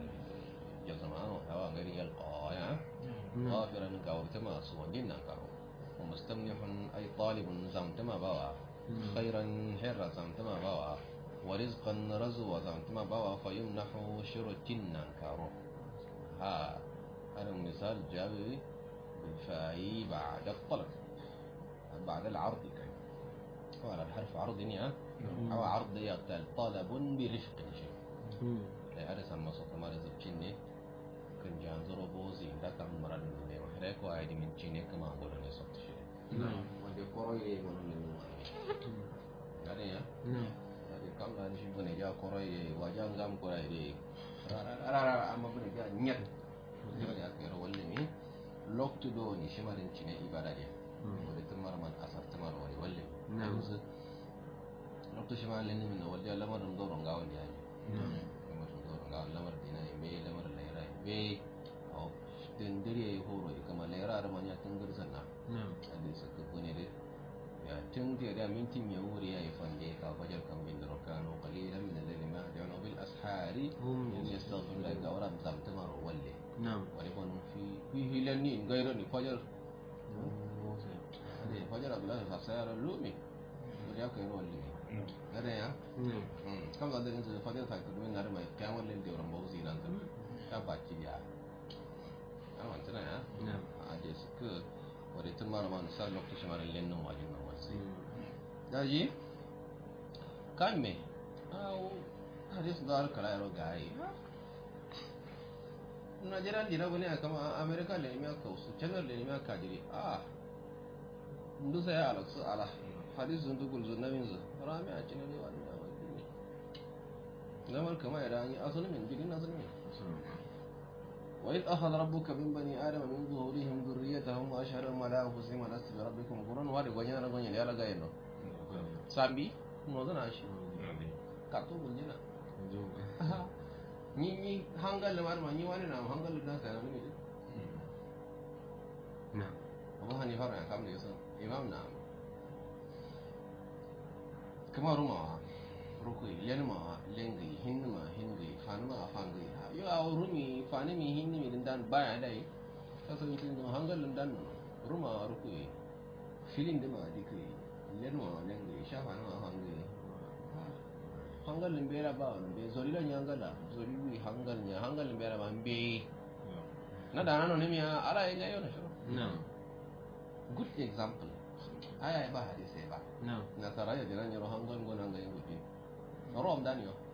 S1: جزمان هوا غير يلقى يا
S2: نعم
S1: غافرا قاور تما سوى دين ننكر ومستمنح أي طالب زم تما باوا
S2: مم.
S1: خيرا حرا زم تما باوا ورزقا رزوا زم تما باوا فيمنح شرط ننكر ها هذا مثال جابي بالفاء بعد الطلب بعد العرض كان وعلى الحرف عرض نيا أو عرض يقتل طلب برفق شيء
S2: مم.
S1: لا أرسل ما صوت ما رزق شيني كان جانزر بوزي ده كان مراد من ده محرك واحد من شيني كما أقول أنا صوت شيء
S2: نعم
S1: وده كوروي من من هذا يا
S2: نعم
S1: هذا كم كان شيء بني جا كوروي وجا ngam كوروي دي rara rara amma bane ga nyat kira ga kira walle mi lokto do ni shimarin cine ibada dia
S2: مم.
S1: wani tumar man asar tumar wani walle
S2: Na'am.
S1: yanzu lokto shima lenni min walde lamarin doron ga wanda yayi
S2: نعم
S1: lamarin doron ga lamar dina e be lamar laira e be aw den dare horo e kama laira da manya tun girzan na
S2: نعم
S1: ande sa ko bone de ya tun de da minti mi wuri yayi fande ka fajar kan bin daro kano qalilan min al-layli ma ya'nu bil ashari
S2: هم
S1: in yastaghfir la ga wara zam tumar walle
S2: نعم
S1: wani bon fi fi hilanni gairo ni fajar
S2: موسى.
S1: ade fajar abdullahi fa sayar lumi ya kai ro walle gare ya
S2: نعم
S1: kam da din su fajar ta kudu ngare mai kyawan len de rambo zi nan ta ba ki ya an wantana ya
S2: نعم
S1: a je su ku wani tun mara man sa lokacin mara len nan wajin nan wasu
S2: مم.
S1: daji kan me awo hadis da kala yaro gai Najeriya dira bane a kama Amerika le mi aka su channel le mi aka jiri ah ndu sai ala su ala hadis zun dugul zun namin zu rami a cikin ne wani a wani ne namar kama ya rani asali min jiri na asali min وإذ أخذ ربك من بني آدم من ظهورهم ذريتهم وأشهدهم على أنفسهم ألست بربكم قرون وارد وجنا رجونا يا لا جاينو sambi no zana shi ka to guljina ni ni hangal ma ma ni wani na hangal da ka ni
S2: نعم
S1: abu hanifa ran kam da yasan imam na kuma ruma rukui lenma lengi hinma hingi fanma fangi yo a rumi fani mi hinni mi dan baya dai kaso yitin do hangal dan ruma rukui filin da ma dikai lenma lengi shafa na hangi hangal limbera ba be zori la nyangala zori wi hangal nya hangal limbera ba be na da nano ne mi ala ina yo na shiro
S2: نعم
S1: good example aya ba hadisi ba
S2: نعم
S1: nasara ya dinan yaro hangon gonan ga yin gufi rom dan yo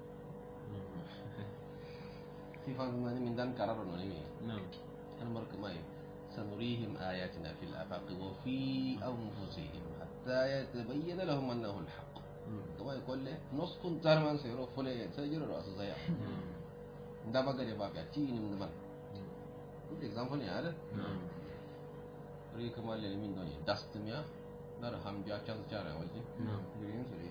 S1: sifan mani min dan kararo no ne
S2: نعم
S1: an marka mai sanurihim ayatina fil afaqi wa fi anfusihim hatta yatabayyana lahum annahu alhaq kama yaqul le noskun tarman sayro fule sai jiro asu zaya nda bagare ba ga ci nim man good example ne ada
S2: نعم
S1: ri kama le min doni dust miya dar ham biya chance chara walji
S2: نعم
S1: green suri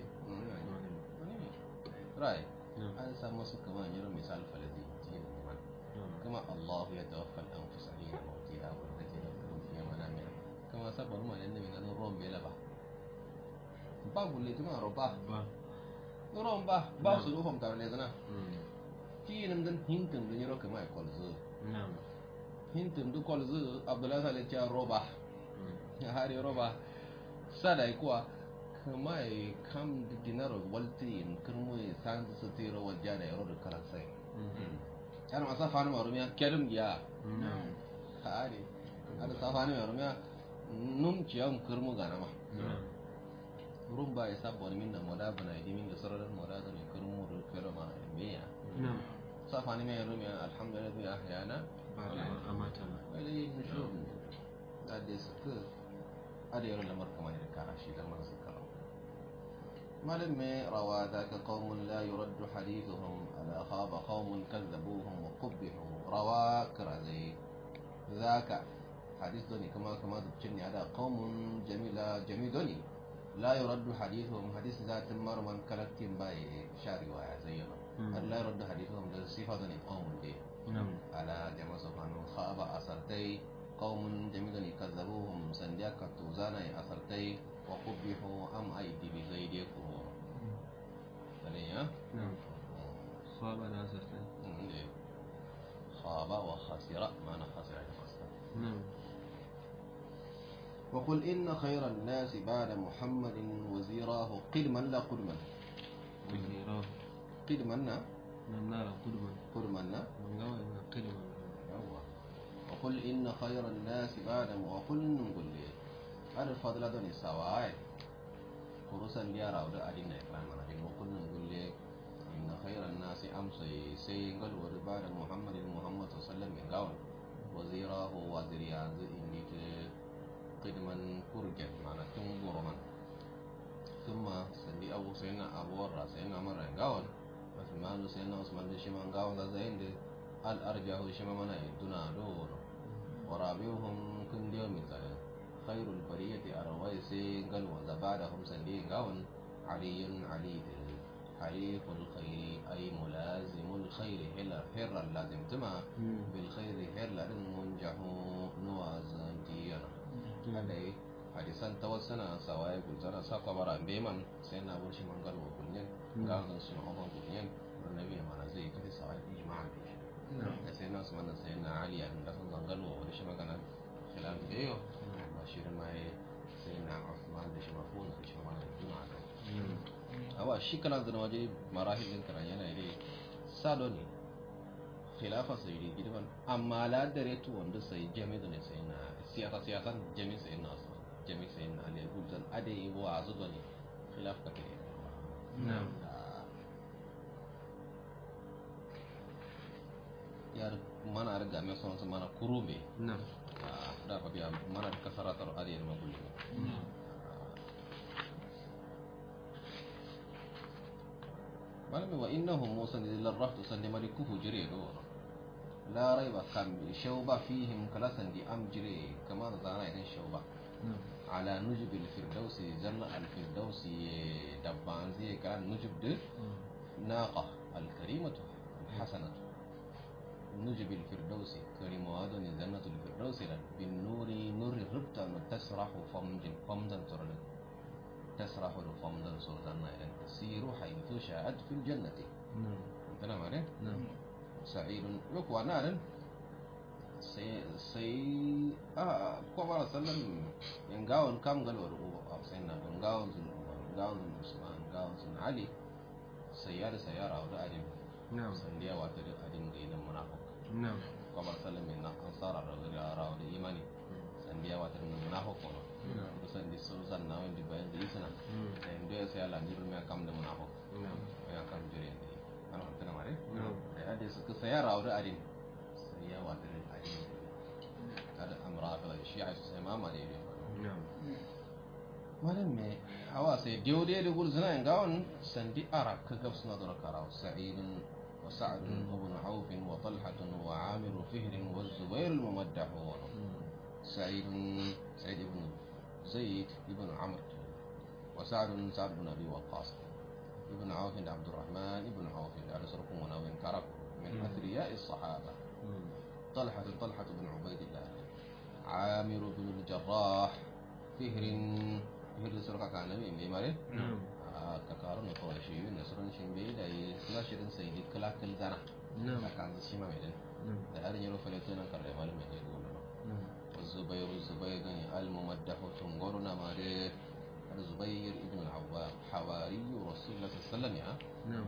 S1: right
S2: نعم
S1: an samu su kama yaro misal falazi ci nim man كما الله يتوفى الأنفس حين موتها والتي لم تمت في منامها كما سبب ما لأن من أنه روم بلا با با بولي تما رو با
S2: با
S1: روم با با سلوهم كار لزنا
S2: مم.
S1: تي نمدن هنتم دن يرو كما يقول زو
S2: نعم
S1: هنتم دو قول زو عبد الله سالي تيا رو با
S2: مم.
S1: هاري رو با سادا يكوا كما يكام دينار والتين كرمو يسان ستيرو والجانا يرو كلا سي
S2: مم.
S1: أنا ما سافر ما رميا كلم يا
S2: نعم
S1: hari ada safani mai rumya num ciyam kurmu gana ma
S2: نعم
S1: rum ba ya sabon min da moda bana idi min da sararin moda da ne kurmu da fere ma meya
S2: نعم
S1: safani mai rumya alhamdulillah bi ahyana
S2: بعد ما أماتنا
S1: wale nushur da da su ada yaro lamar kamar da kara shi da man su kara malam mai rawa da ka qaumun la yuraddu hadithuhum ala khaba qaumun kazzabuhum wa qubbihu rawa karazai ذاك حديث دوني كما كما تبتني هذا قوم جميلة جميل دوني لا يرد حديثهم حديث ذات مر من كلتهم باي شاري ويا زينا
S2: مم.
S1: لا يرد حديثهم ده صفة دوني قوم دي
S2: نعم
S1: على جمع سبحانه خاب أسرتي قوم جميل دوني كذبوهم سنديا كتوزانا أسرتي وقبحوا أم أيدي بزيدي كرور دنيا
S2: نعم خاب ناصر
S1: خاب وخسر معنى خسر يعني خسر
S2: نعم
S1: وقل إن خير الناس بعد محمد وزيراه قدما لا قدما
S2: وزيراه
S1: قدما نا
S2: نعم نارا قدما
S1: قدما نا
S2: من قوي قدما
S1: يوا. وقل إن خير الناس بعد وقل نقول لي هذا الفضل دوني سواء خروسا ليارا ودا أدينا إكرام أنا دي وقل نقول لي إن خير الناس أمسي سينقل بعد محمد محمد صلى الله عليه وسلم من قول وزيراه وزيريان إني قدما كرجت معنا تنبر من ثم سندي أبو سينا أبو ورا سينا مرة قاول عثمان سينا عثمان شما قاول زين دي الأرجح شما منا يدنا دور ورابعهم كن يوم مثلا خير البرية أروي سينقل وذا بعدهم سندي قاول علي علي حليف الخير أي ملازم الخير هلا هر اللازم تما
S2: مم.
S1: بالخير هلا منجح نوازن ديانا kada yi hadisan ta wasu na sawaye gulzana sa kwabara beman sai na bar shi mangal wa kunyen ga zan su ma'amman kunyen annabi ya mana zai kafi sawaye ijma'a da shi da sai na su mana sai na ali an da san zangal wa wani shi magana khilaf da yau ba shi da mai sai na Uthman da shi mafuna da shi mana juna da
S2: نعم
S1: awa shi kalan da waje marahilin karan yana dai sado ne khilafa sai dai gidan amma la dare tu wanda sai jami da ne sai na siyasa siyasan jami sai na asma jami sai na ali gulzan ade yi wa azu da ne khilaf ka tare
S2: نعم
S1: yar mana riga mai son mana kurube
S2: نعم
S1: da fa biya mana da kasaratar ade ma gulli malami wa innahum musan lil rahtu sandi malikuhu jire do la raiba kam shawba fihim kalasan di am jire kama da zana idan shawba
S2: نعم
S1: ala nujub al firdausi janna al firdausi dabban zai kan nujub de naqa al karimatu al hasanatu nujub al firdausi karimu adon jannatu al firdausi bin nuri nuri rubta tasrahu famjin famdan turlan تسرح فمدا سلطانا إلى تسير حيث شاءت في الجنة
S2: نعم
S1: أنتنا معنى
S2: نعم
S1: سعيد يقوى نار سي سي آه كما سلم ينقاون كم قالوا رؤوا سيدنا ينقاون ينقاون عثمان ينقاون سيدنا علي سيارة سيارة أو أدم
S2: نعم
S1: سنديا واتر أدم غير منافق
S2: نعم
S1: كما سلم من أنصار الرجل أراو الإيماني سنديا واتر من منافق kusan di so zanna wani bayan da isna da inda ya sai ala niru mai kam da muna ho ya kam jire ne ana tana mare da ade su ka saya rawda adin sai ya wata da adin kada amra fa shi'a su sai mama da ne malam me hawa sai diode da gurzuna in gawon sandi ara ka gab suna da karaw sa'idun wa sa'd ibn auf wa talha wa amir fihr wa zubair al mumaddah سعيد سعيد بن زيد بن عمرو وسعد سعد بن ابي وقاص ابن عوف عبد الرحمن بن عوف على سركم وناوين كرب من اثرياء الصحابه طلحه طلحه بن عبيد الله عامر بن الجراح فهر فهر سرقة كان نبي ميماري ككارون قريشي نصرن شنبي دا يسلاشرن سيدي كلا كل زنا كان شيما ميدن da har yaro falatunan karre malam mai ne gudu والزبير الزبير الممدح تنقرنا ماري الزبير ابن العوام حواري رسول الله صلى الله عليه وسلم يا
S2: نعم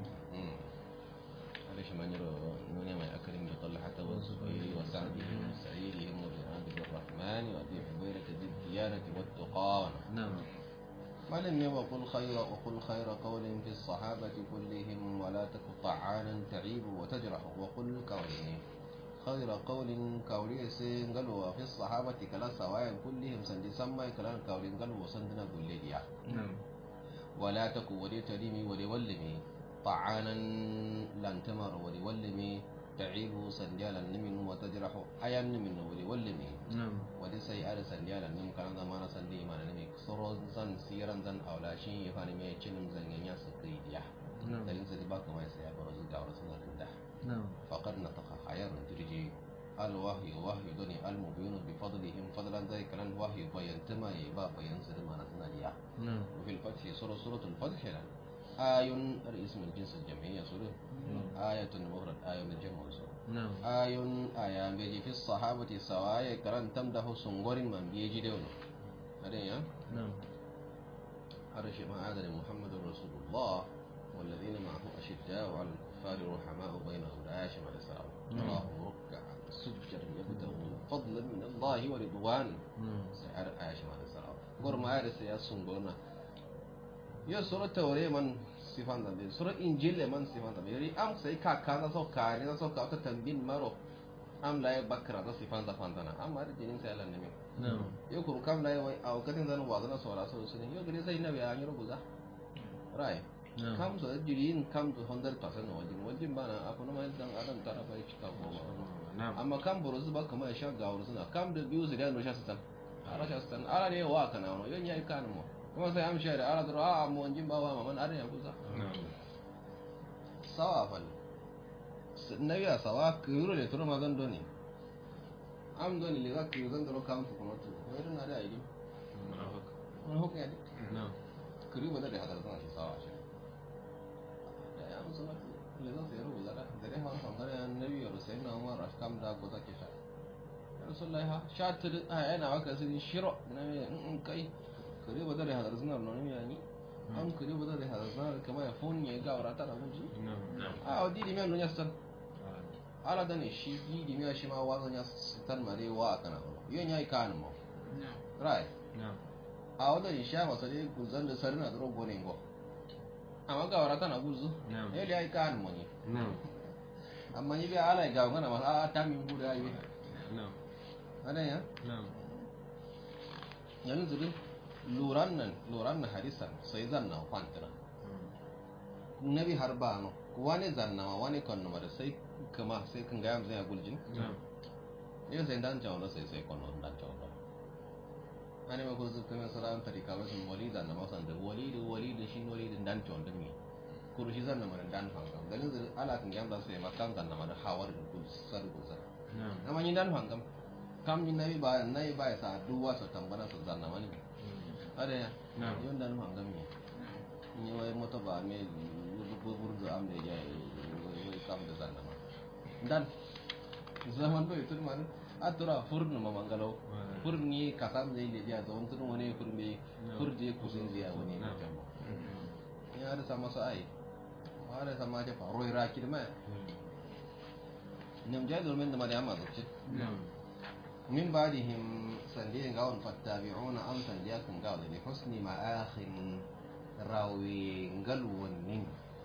S1: ليش ما نرى نوني ما أكرم طلحة والزبير وسعدهم وسعيدهم وبعبد الرحمن وأبي حبيرة ذي الديانة والتقى
S2: نعم
S1: ما لم وقل خير وقل خير قول في الصحابة كلهم ولا تك طعانا تعيب وتجرح وقل كونه خير قول كولي سين قالوا في الصحابة كلا سواء كلهم سند سمى كلا كولي قالوا وسندنا كلية
S2: نعم
S1: ولا تكو ولي تريمي ولي ولمي طعانا لن تمر ولي ولمي تعيب سنديالا نمن وتجرح أيا نمن ولي ولمي
S2: نعم
S1: wadda sai ada sandiya da nim kan zama na sandi ma na nimi soro zan siran zan aula shi ya fani mai cinin zan yanya su kai diya
S2: نعم
S1: dalin sai ba kuma sai ya baro da wasu na da
S2: نعم
S1: faqad nataqa hayar dirji al wahyi wahyi doni al mubin bi fadlihim fadlan zai kalan wahyi bayan tama ya ba bayan su da mana suna diya
S2: نعم
S1: وفي الفتح سورة سورة الفتح لا آي اسم الجنس الجمعية سورة آية مفرد آية من الجمع سورة
S2: نعم
S1: آي آية بيجي في الصحابة سواء كران تمده سنغور من بيجي دون هذا يا
S2: نعم
S1: أرش ما عاد محمد رسول الله والذين معه أشداء على الكفار رحماء بينهم لا يشمع السلام تراهم ركعا سجدا يبتغون فضلا من الله ورضوان
S2: نعم
S1: سعر آية شمع السلام قر ما عاد سيا سنغورنا يا سورة توري من sifan da sura injil le man sifan da yari am sai ka ka na so ka ni na so ka ta tambin maro am la ya bakra da sifan da fantana amma da jinin sai Allah ne min
S2: نعم
S1: yo kuru kam la wai a wakatin zan wa zana sora so su ne yo gare sai na ya nyoro guza rai
S2: نعم
S1: kam so jirin kam to 100% no wajin wajin bana afu no mai dan adam tara bai cika goma
S2: نعم
S1: amma kam buru su ba kuma ya sha gawur suna kam da biyu su da no sha su tan ara sha su tan ara ne wa kana no yo nyai kan mo kuma sai am sha da ara da a mo wajin ba wa man ara ya guza
S2: نعم
S1: sawa fal nabi a sawa kiro le turo mazan doni am doni le za kiro zan daro kam su kuma tu ko irin na da aidi wani hukun ya dik
S2: نعم
S1: kiri ba da da hadar zan shi sawa shi da ya musu na le zan sayar rubuta da da dai hawan samar ya nabi ya rusai na umar ashkam da ko zake sha ya rasulullahi ha sha ta a yana waka sun shiro na me in kai kiri ba da da hadar zan nan ne yani am kiri ba da da hadar zan kamar ya fon ya ga wara ta da muji
S2: نعم نعم
S1: a odi di me no nya stan ala da ne shi di di me shi ma wa nya stan mare wa kana yo nya kan mo right
S2: نعم
S1: a wadda ni sha masa dai guzan da sarina da rogo ne go amma ga wara tana guzu
S2: نعم
S1: eh dai kan mo ni
S2: نعم
S1: amma ni biya ala ga ngana ma a ta min guda yi
S2: نعم
S1: ada ya
S2: نعم
S1: yanzu dai luran nan luran na hadisan sai zanna kwantana nabi har ba no wani zanna wani kan da sai kama sai kan ga yanzu ya guljin
S2: نعم
S1: io sei dan ciao sai sai con non dan ciao ani ma kuzu kuma salam tarika ba sun walid na ma san da walid walid shi walid dan ciao da mi kuru shi zanna man dan fangam dalin zai ala kan yamba sai makan zanna man hawar da kul sar guza
S2: نعم
S1: amma ni dan fangam kam ni nabi ba nabi ba sa duwa sa tambana sa zanna man ada ya
S2: نعم
S1: yon dan fangam ni ni wai moto ba me bubur da am da ya wai kam da zanna man dan zaman do itu man atura furnu mamangalo furni kasam zai le dia zon tun wani furme furdi kusin dia wani na jambo ya ada sama sa ai ada sama aja pak roy rakir ma nam jai dol men da mari amma zuci
S2: نعم
S1: min ba'dihim sandi ga on fattabi'una am sandi kan ga li husni ma'akhin rawi galwunin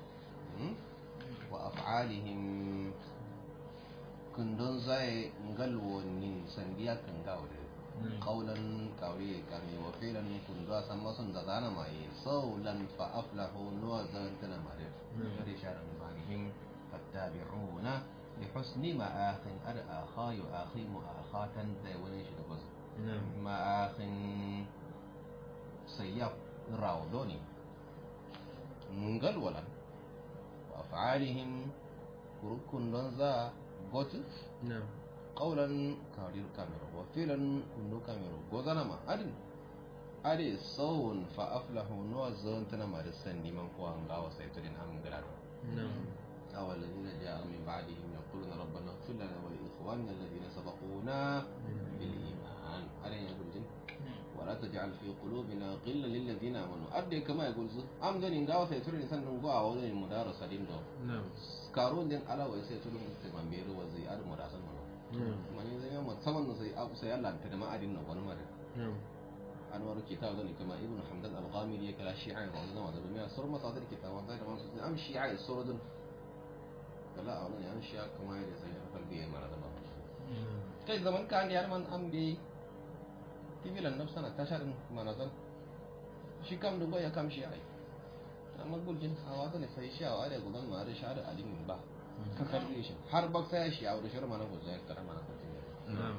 S1: wa af'alihim kundon zai galwunin sandi kan ga wani qawlan kawai kami wa filan kundwa sama sun da zana mai saulan fa aflahu nuwa zan tana mare da sharan banihim fattabi'una li husni ma'akhin ar akha yu akhi mu'akhatan zai wani shi da bazu ma'akhin sayyaf rawdoni ngalwalan wa af'alihim kurukun don za gotu qawlan kawdir kamero wa filan kundu kamero gozana ma adin ade sawun fa aflahu no zon tana ma sandi man ko an gawa sai to din am grado أو الذين جاءوا من بعدهم يقولون ربنا اغفر لنا ولإخواننا الذين سبقونا بالإيمان ألين يقول جن ولا تجعل في قلوبنا غلا للذين آمنوا أدي كما يقول زو أم دون غاو سيتر إنسان نغوا أو دون المدارسة دين دو
S2: نعم
S1: كارون دين على ويسيتر مستمان بيرو وزي أد مدارسة منو
S2: نعم
S1: mani zai yamma saman sai abu sai Allah ta da ma'adin nan wani mare
S2: نعم
S1: anwar kitab zan kama ibn hamdan al-ghamidi ya kala shi'a wa wannan wanda duniya sur masadir kitab wanda da masu am shi'a suradun kala a wannan am shi'a kuma ya sai ya kalbi ya mara da ba kai zaman kan yar man am bi tibilan nafsana tasharin manazan shi kam dubo ya kam shi'a amma gulgin hawa ne sai shi'a wa da gudan ma da shi'a da alimin ba ka kalbe shi har baksa ya shi'a da shi'a mana ko zai karama na kuma
S2: نعم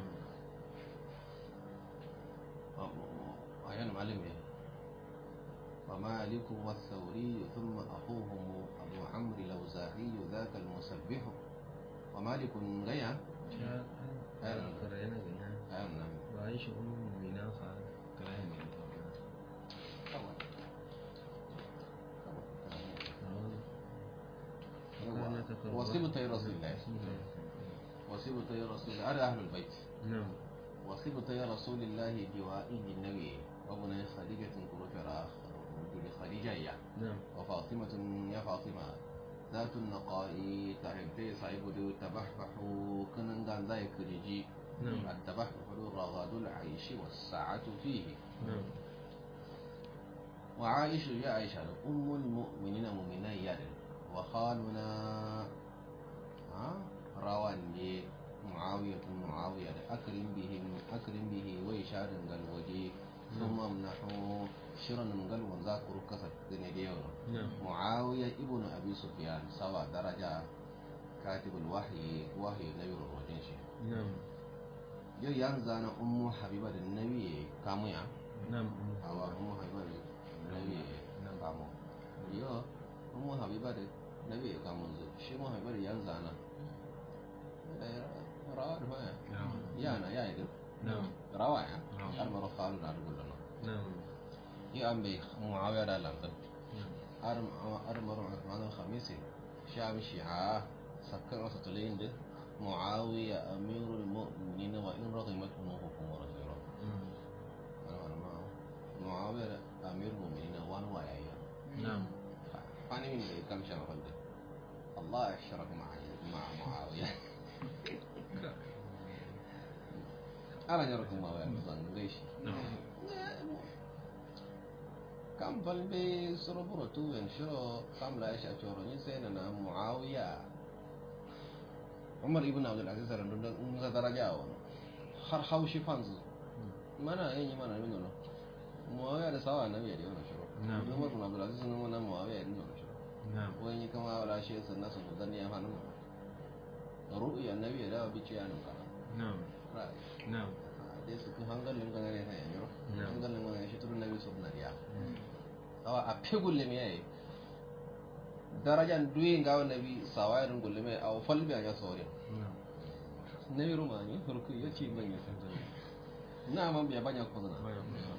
S1: عيان معلم ايه ومالك والثوري ثم أخوهم أبو عمرو الأوزاعي ذاك المسبح ومالك غيا أيوة
S2: قرأنا بها
S1: أيوة نعم
S2: وعيش أم من آخر كلام
S1: وصبت رسول الله وصبت رسول الله هذا أهل البيت
S2: نعم
S1: وصبت يا رسول الله جوائه النبي وابن خديجة كروف راخ خديجة يا
S2: نعم
S1: وفاطمة يا فاطمة ذات النقاء تعبتي صعيب دو تبحبح كنن دان ذاك رجي
S2: نعم.
S1: التبحبح رغد العيش والساعة فيه
S2: نعم
S1: وعائشة يا عائشة أم المؤمنين مؤمنا يد وخالنا ها روان دي معاوية معاوية أكرم به أكرم به ويشار الوجه ثم امنحوا شرا قال وذاكر كسر ديون
S2: نعم
S1: معاوية ابن أبي سفيان سوى درجة كاتب الوحي وحي النبي الرجل
S2: نعم
S1: يو ينزل أم حبيبة النبي كامويا
S2: نعم
S1: أو أم حبيبة النبي كامو يو أم حبيبة النبي كامو شي أم حبيبة ينزل رواه
S2: نعم
S1: yana ya yi
S2: نعم
S1: rawa ya
S2: Na'am.
S1: har mara falu na rubuta nan
S2: نعم
S1: yi an bai muawiya da lantar
S2: نعم
S1: har har mara usman al-khamisi shi am shi'a sakkan wasu tulayin da muawiya amirul mu'minin wa in raghimat unuhukum wa rasuluhu muawiya da amirul mu'minin wa wa yayya
S2: نعم
S1: fani min da kam shan falda Allah ya sharafa ma'a ma'a muawiya ana jarku muawiya zan gaishe kam balbe soro buro tu wen shiro kam la isha choro ni sai na muawiya umar ibn abdul aziz ran dun mun ga daraja wa har haushi fanzu mana yin mana min no muawiya da sawa nabi da wannan shiro
S2: Na'am.
S1: umar ibn abdul aziz nan wannan muawiya din wannan shiro
S2: نعم
S1: wani kama wala shi sannan su dan ya hanu ru'ya annabi da bi ce anan kana
S2: نعم
S1: ra'ayi
S2: نعم
S1: dai su kun hangalin kan ne sai yanyo
S2: Na'am.
S1: hangalin wannan shi turun nabi sunna ya awa a pegulle mi yayi darajan duyi ngawa nabi sawairin gulle mai aw falbi anya sore
S2: نعم
S1: nabi rumani farko yace ban ya san na man biya banya ko zana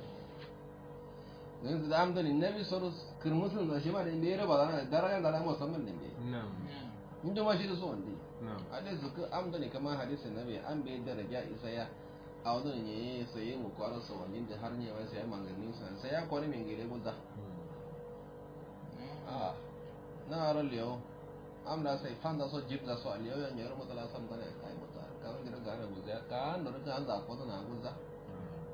S1: yanzu da amdani nabi soro kirmusun da shi ma da inda ya raba zana darajan da lamu musamman din bai
S2: نعم
S1: inda ma shi da so wanda
S2: نعم
S1: hadis zuka amdani kamar hadisin nabi an bai daraja isa ya a wadda ne sai mu kwarar sa wani da har ne wai sai manganin sa sai ya kwani min gire gudda Ah, na ran liyo am da sai fanda so jip da so liyo yan yar mutala sam dane kai muta ka ga gira gana guza ka an da ka an da ko na guza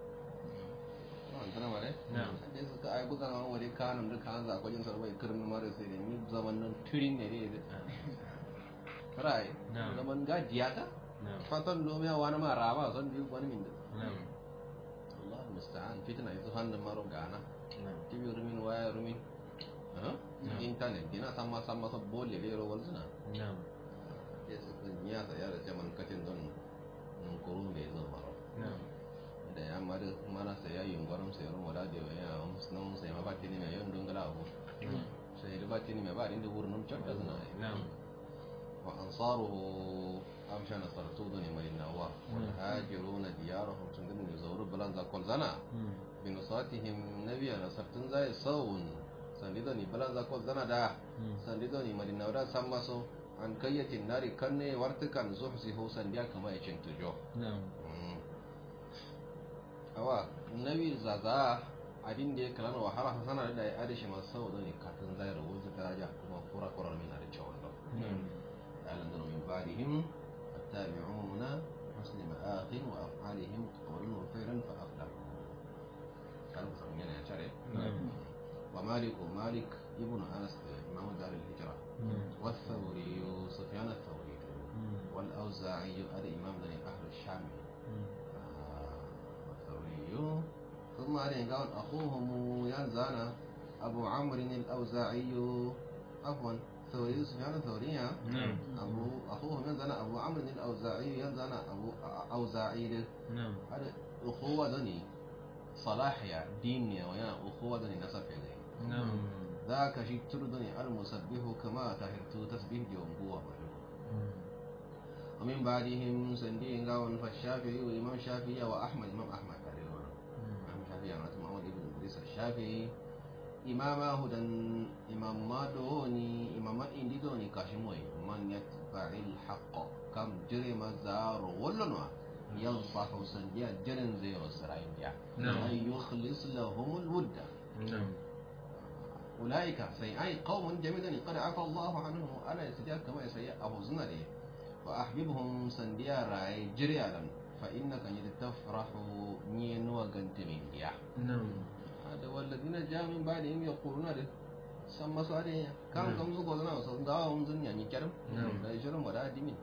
S1: tana mare
S2: Na'am.
S1: da suka ai gudan an wani kanun da kan za kwajin sarbai kirmin mare sai da ni zaman nan turin ne ne rai
S2: Na'am.
S1: zaman gajiya ta
S2: na'am
S1: fatan lomiya wani ma raba son biyu wani min da
S2: na'am
S1: Allah musta'an fitna yanzu hannun maro gana
S2: na'am
S1: TV rumin waya rumin ha?
S2: Na'am.
S1: internet dina sama sama sa bolle le ro walzuna
S2: na'am
S1: ya su kun ya sa ya da jaman katin don nun kuru me zo maro
S2: na'am
S1: da ya mari mana sai ya yungarum sai ro moda de ya nan sai ma ba tini me yon dungala abu
S2: na'am
S1: sai da ba tini me ba inda wurin chadda zuna
S2: na'am
S1: wa ansaruhu amsha nasartuduni malinawa wal hajiruna diyarahum sun gudun zauru bulan zakol zana
S2: Mm.
S1: binusatihim nabiya nasartun zai saun sandidoni bulan zakol zana da
S2: Mm.
S1: sandidoni malinawda sammaso an kayyatin nari kanne wartukan zuhsihu sandiya kama ya cintujo
S2: na'am
S1: awa nabi zaza adin da ya kalana wa har hasana da ya adishi masu sau ne katin zai rabu ta daraja kuma kura kurar mina da cewa da
S2: na'am
S1: أعلن من بعدهم التابعون حسن مآخ وأفعالهم قولوا خيرا فأفلحوا قالوا سمعنا يا شرع
S2: نعم.
S1: ومالك مالك ابن أنس إمام دار الهجرة
S2: نعم.
S1: والثوري سفيان الثوري
S2: Mm.
S1: والأوزاعي هذا إمام من أهل الشام
S2: Mm.
S1: آه، والثوري ثم عليه قال أخوهم ينزل أبو عمرو الأوزاعي عفوا ثوري سفيان الثوري ها؟
S2: نعم
S1: أبو أخوه ينزل أبو عمرو الأوزاعي ينزل أبو أوزاعي له
S2: نعم
S1: هذا أخوة دني صلاح يا دين يا ويا أخوة دني نسب إليه
S2: نعم
S1: ذاك شيء تردني المسبح كما تهرت تسبيح يوم قوة
S2: Mm.
S1: ومن بعدهم سندين قاون فالشافعي وإمام الشافعي وأحمد إمام أحمد تقريبا
S2: Mm.
S1: إمام الشافعي يعني محمد بن إدريس الشافعي إمام هدى إمام ما دوني إمام إندي دوني كاشموي من يتبع الحق كم جرم زار ولنوا ينصح سنديا جرن زي وسرائن ديا
S2: نعم.
S1: أن يخلص لهم الود
S2: نعم
S1: أولئك سي أي قوم جميلون قد عفى الله عنهم ألا يسجد كما يسيء أبو زنري وأحببهم سنديا رأي جريالا فإنك إذا تفرح نين وقنت من ديا
S2: نعم
S1: هذا والذين جاء من بعدهم يقولون ده سما سؤالي كم
S2: نعم.
S1: كم زوجة لنا وصدقوا هم زن يعني كرم
S2: نعم.
S1: لا يجرم ولا دمين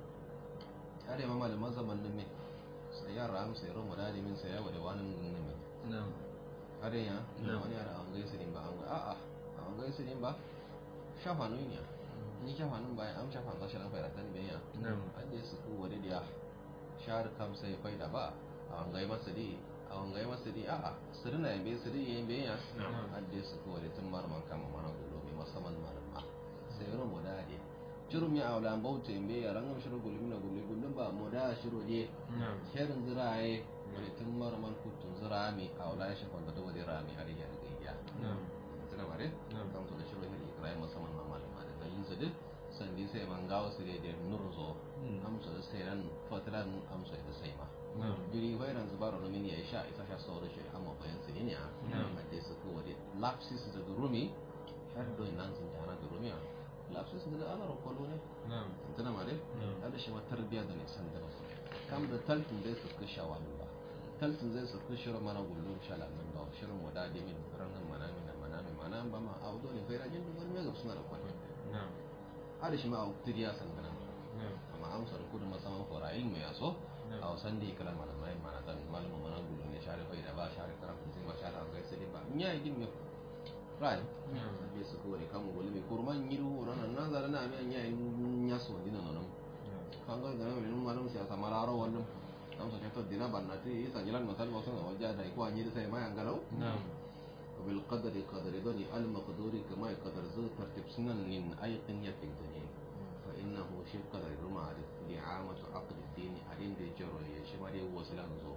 S1: هذا ما مال ما زمن لمن سيارة أم سيارة ولا دمين سيارة ولا وانا لمن
S2: نعم
S1: har ya
S2: Na'am.
S1: wani yara an gaisu din ba an ga a'a an gaisu din ba shafa nun ya ni shafa nun ba am shafa ga shirin faida tan biya
S2: نعم
S1: an da su ku wani da shar kam sai faida ba an gai masa di an gai masa di a'a sirna ya be sirri yayin biya
S2: Na'am.
S1: an da su ku wani tun marman kama mana gulo mai musamman malama sai ro mu da de shirin ya aula bauta in biya rangam shirin gulmi na gulmi gulmin ba mu da shiro je
S2: نعم
S1: herin ziraye wani tun marman kutun zirami a wala ya shafa da wani rami har ya riga ya
S2: نعم
S1: tuna bare
S2: نعم.
S1: kan to da shirin hiri ikrai musamman ma malama da dalilin su duk sandi sai man gawo su da da nurzo
S2: Mm.
S1: amsa da sai ran fatilan amsa da sai ma
S2: نعم
S1: jiri hoiran zubaru na min ya sha isa sha sauro shi amma bayan su ne a
S2: Na'am.
S1: hadde su ko wade lapsis da rumi har do nan sun tana da rumi lapsis da ana rokolo ne
S2: نعم
S1: tuna mare
S2: Na'am.
S1: hada shi ma tarbiya da ne san da su kam da taltin zai su kusha wani ba taltin zai su kusha mana gullum shalamin ba shirin wada da min ranar manami da manami manami ba ma audo ne kai rajin da wani mega suna da kwani
S2: نعم
S1: hada shi ma a tiriya san gana
S2: نعم
S1: amma amsar kudu masaman forayin mai yaso
S2: Na'am.
S1: a wasan da ya kala malamai mana tan malamu mana gullum ne share kai da ba share karan kun ba share an gaisa ba in ya yi gin mai rai
S2: نعم
S1: bai su kore kamun gulmi kurman yiru ranar nan zara na mai ya yi yaso dina nan
S2: نعم
S1: kanga gana mai nun malum siyasa mararo wannan dan so to dina banna ti isa jilan masal wasan ga wajja da ko anyi sai mai angalau
S2: نعم
S1: wa bil qadri qadri dani al maqduri kama qadar zu tartib sunan min ayqin ya fi dunya fa innahu shi qadri ruma da li'amatu aqd ad-din adin da jaro ya shi ma dai wasilan zo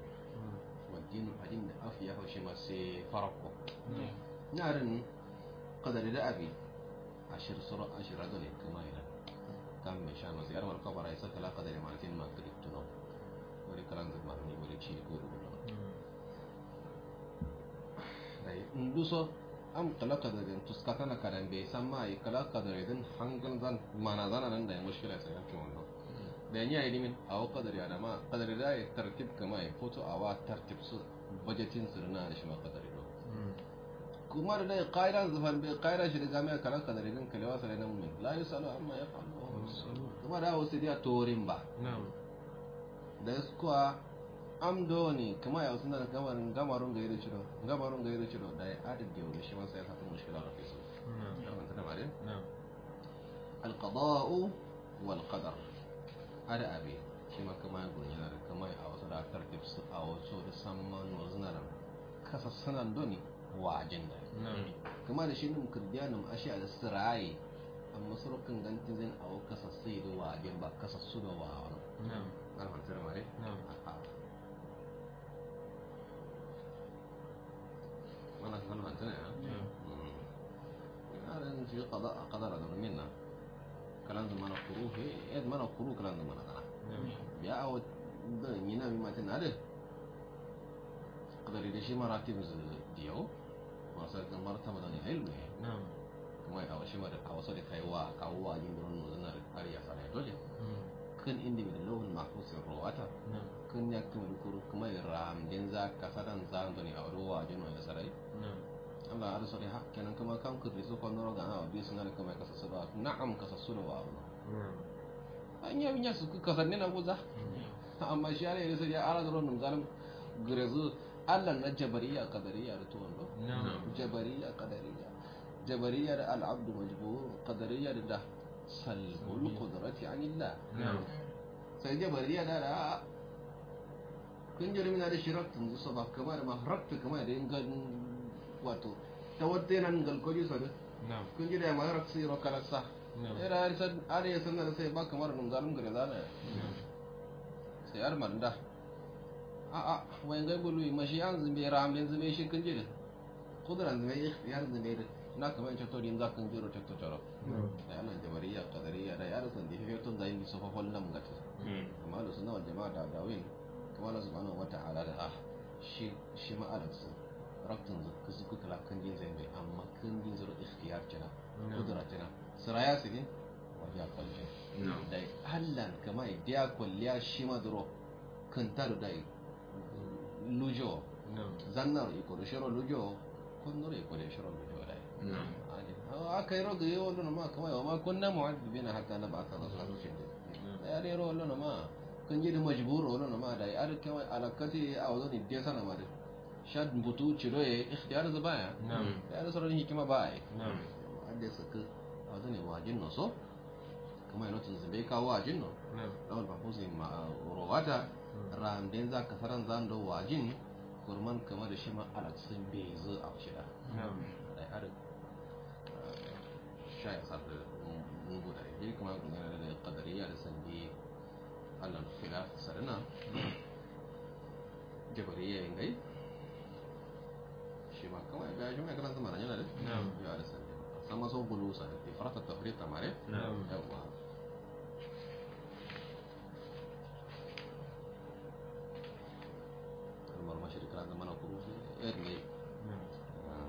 S1: wa din adin da afiya ho shi ma sai farako
S2: نعم
S1: narin qadri da abi ashir sura ashir dani kama ila kam mai sha masu yarmar kabara ya saka laka da limatin ma kiri tuno wani karan da marni wani ci ko da wani dai in duso am kala ka da den tuskata na karan bai san ma yi kala ka da den hangal zan mana zana nan da ya mushkila sai yankin wannan da ya yi dimin a wa kadar ya da ma kadar da ya tartib kama ya foto a wa tartib su budgetin su na da shi ma kadar do kuma da dai qaida zufan bi qaida shi daga mai kala kadari din kalewa sare nan mun la yusalu amma yafalu wa hum yusalun kuma da wasu dia torin ba
S2: na'am
S1: da kuwa amdoni kuma ya wasu nan gamarin gamarun ga yiri ciro gamarun ga yiri ciro da ya adin da yau shi ma sai ya fata mushkila da fisu
S2: na'am
S1: yawan tana mare
S2: na'am
S1: القضاء والقدر هذا أبي شما كما يقول هنا كما أوصل ترتيب أو صور سمان وزننا كسر سنان دوني واجن
S2: na'am
S1: كما ده شيء ممكن ديانم أشياء السراي أما صور كان جنت زين أو كسر سيد واجن با كسر سود واجن
S2: na'am
S1: أنا ما ترى ماري
S2: na'am
S1: أنا أنا ما ترى
S2: na'am
S1: هذا في قضاء قدر هذا منا كلام زمان القروه إيه زمان القروه كلام زمان هذا
S2: na'am
S1: ya awa da yana mi matin na da kadari da shi maratib diyo masu da martaba da ne ilmi
S2: na'am
S1: kuma a wasu ma da a wasu da kaiwa kawo wa yin gurin nuna da ariya sarai dole
S2: mm,
S1: kan inda mai lauhun mahfusin rawata
S2: na'am
S1: kan ya kuma da kuru kuma ya ramdin za ka sadan za da ne a ruwa jin wani sarai
S2: na'am
S1: Allah ya sarai ha kenan kuma kan kudi su kwanu roga na biyu suna da kuma ya kasa su da na'am kasa su da wa abu
S2: na'am
S1: an yi abin ya su kasanni na guza amma shi ne sai ya ara da ron zalim grezu Allah na jabariya qadariya da tuwan do
S2: na'am
S1: jabariya qadariya jabariya da al-abd majbur qadariya da da salbul qudrati anillah
S2: na'am
S1: sai jabariya da da kun jira mina da shiraktun su ba kamar ma harakta kamar da yin gan wato tawadde nan galkoji sa da
S2: na'am
S1: kun jira ma harakta sai rokarasa
S2: na'am
S1: era har san are ya san da sai ba kamar nun zalim gare zana
S2: na'am
S1: sai har manda a a wai ga bulu mashi an zube ram den zube shi kan jira kudran zube ikhtiyar zube da na kamar ce to din za kan jiro to taro da anan jabariya qadariya da yar san da fi tun zai bi sofa nan gata
S2: mm,
S1: amma da sunna wal jama'a da dawin kuma Allah subhanahu wata'ala da ah shi shi ma alansu raktun zuku zuku kala kan din zai bai amma kan din zuro ikhtiyar tana
S2: na'am
S1: kudura tana siraya su ne wajen kwalce
S2: na'am
S1: da hallan kama dia kwalliya shi ma duro kan taru da lujo
S2: na'am
S1: zannar iko da shiro lujo kun nura iko da shiro lujo da
S2: na'am
S1: aka yi roga yi wallon ma kama yawa ma kun na mu'addibina hatta na ba ta rasu harshen da ya rero wallon ma kun ji da majbur wallon ma da ya arke wai alakati a wazo ne dia sana ma da shad butu ciro ya ikhtiyar za baya
S2: na'am
S1: ya da sauran hikima ba ai
S2: na'am
S1: adda saka a wazo ne wajin no so kuma yana tun zube kawo wajin no
S2: na'am
S1: lawal mahfuzin ma rowata ramden za ka saran zan do wajin kurman kamar da shi ma alaksin bai zo a shida
S2: na'am
S1: da har sha ya sa da mungu da ya kuma kun yana da qadariya da sandi Allah khilaf sarana jabariya yin gai shi ma kawai ga shi mai karanta mara yana da
S2: Na'am.
S1: ya da sandi sama so bulusa da ifrata tafriq mare
S2: Na'am.
S1: yawa kalmar mashirka da mana kurufi yar ne
S2: na'am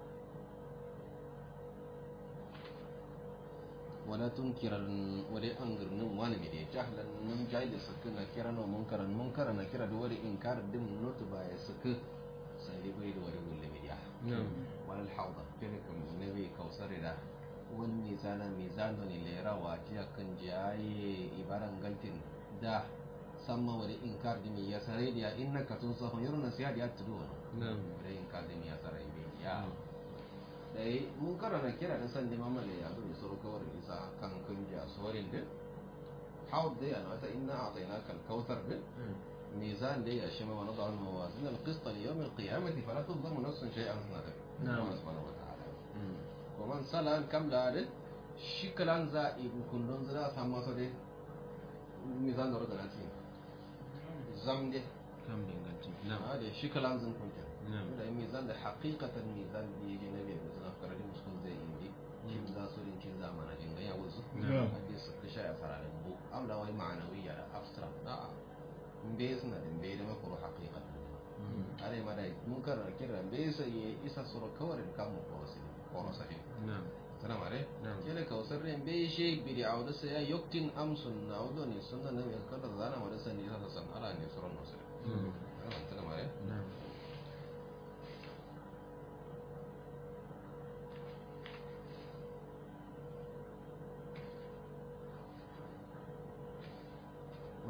S1: wala tunkiran wale an girnin wani mai jahlan nun jai da suka na kira no munkaran munkara na kira da wani inkar din notu ba ya suka sai dai bai da wani gulle mai ya
S2: na'am
S1: wal hawda kene kam nabi kausar da wani mizana mizano ne lera wa jiya kan jaye ibaran galtin da samma wani inkar din ya sare da innaka tun sahun yaro na siya da ya tudu wani
S2: na'am
S1: da inkar din ya sare bai ya dai mun karana kira da san neman male ya zuwa suru kawar isa kan kunja sorin din haud dai ana wata inna a'tainaka al-kautsar din mizan dai ya shima wa nad'u al-mawazin al-qist li yawm al-qiyamati fala tudlamu nafsun shay'an sanada
S2: Na'am.
S1: Allah subhanahu wa ta'ala wa man salan kam da din shi kalan za ibu kullun zira san masa dai mizan da rugana ci zam dai
S2: kan danganci na'am
S1: a da shi kalan zan kunja
S2: na'am
S1: da mizan da haqiqatan mizan da yake na bai da karari muskun zai indi kin za su rin kin zamana jin ga yawo su
S2: Na'am.
S1: hadis su kisha ya fararen bu amla wai ma'anawiyya da abstract a mbe suna da mbe da makuru haqiqatan are ma dai mun karar kira mbe sai ya isa sura kawarin kamun korosi korosi
S2: na'am
S1: sana mare
S2: Na'am.
S1: kele kausar ren be she bidi awda sai ya yoktin amsun na awdo ne sunna ne ya kada zana ma da sani sa san ala ne suran nasu sana mare
S2: na'am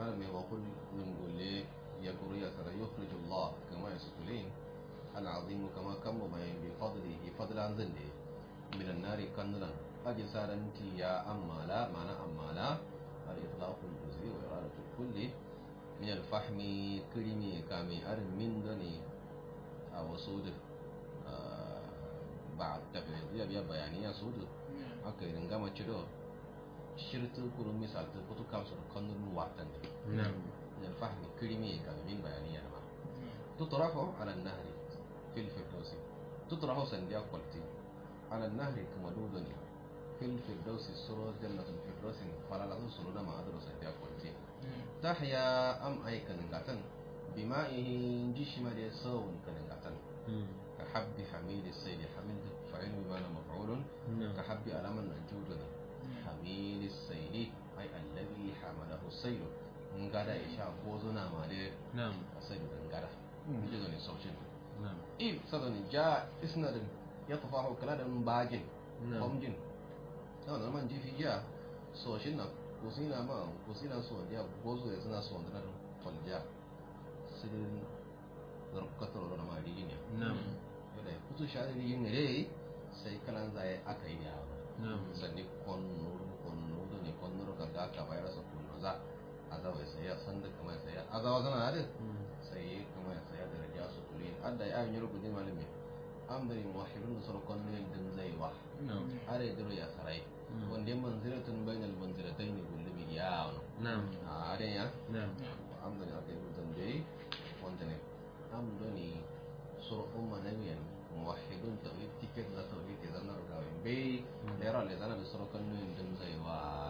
S1: هذا ما يقول من قول لي يقول يا ترى يخرج الله كما يسكلين العظيم كما كم ما بفضله فضل عن ذنه من النار كنلا أجي سارنتي يا أما لا معنى أما لا الإطلاق الجزئي وإرادة الكل من الفحم كلمي كامي أرم من دني أو سود آه بعد تفعيل يا بيانية سود أكيد نعم تشدو شرط كل مثال تقول كامسر كنن واتن
S2: نعم
S1: من الفحم كلمي كامي من بيانية ما تطرح على النهر في الفردوس تطرح سنديا قلتي على النهر كما دودني في الفردوس سورة جنة الفردوس فلا لازم سورة ما أدرس سنديا قلتي تحيا أم أي كنغاتن بمائه جشم دي سون كنغاتن كحب حميد السيد حميد فعل بمعنى مفعول
S2: نعم
S1: كحب ألم النجود حميد السيد أي الذي حمله السيد ngada isha gozuna ma de
S2: نعم
S1: sai da ngada ji zo ne saucin
S2: نعم
S1: if sadani ja isnadin ya tafahu kala da bagin
S2: نعم
S1: kwamjin na da man jifi ja so shi na kusina ma kusina so ya gozo ya suna so da falja sidin zarkatar da ma rigin ya
S2: نعم
S1: da kutu shari rigin ne sai kalan zai aka yi da
S2: نعم
S1: sanni konnu konnu da ne konnu ka ga ka bayar sa kunnu za azawa sai ya san da kamar sai azawa zana da sai kuma ya saya da raja su turi adda ya yi rubuce malami amdari muwahhidun da sarkon ne din zai wa
S2: نعم
S1: are diro ya sarai wanda ya manziratun bainal manziratai ne gulmi ya wani
S2: نعم
S1: a are ya
S2: نعم
S1: amdari aka yi rubutun da yi wanda ne amdani sur'un manawiyan muwahhidun tawhid tiket da tawhid ya zanna rugawin bai da yara le zana da sarkon ne din zai wa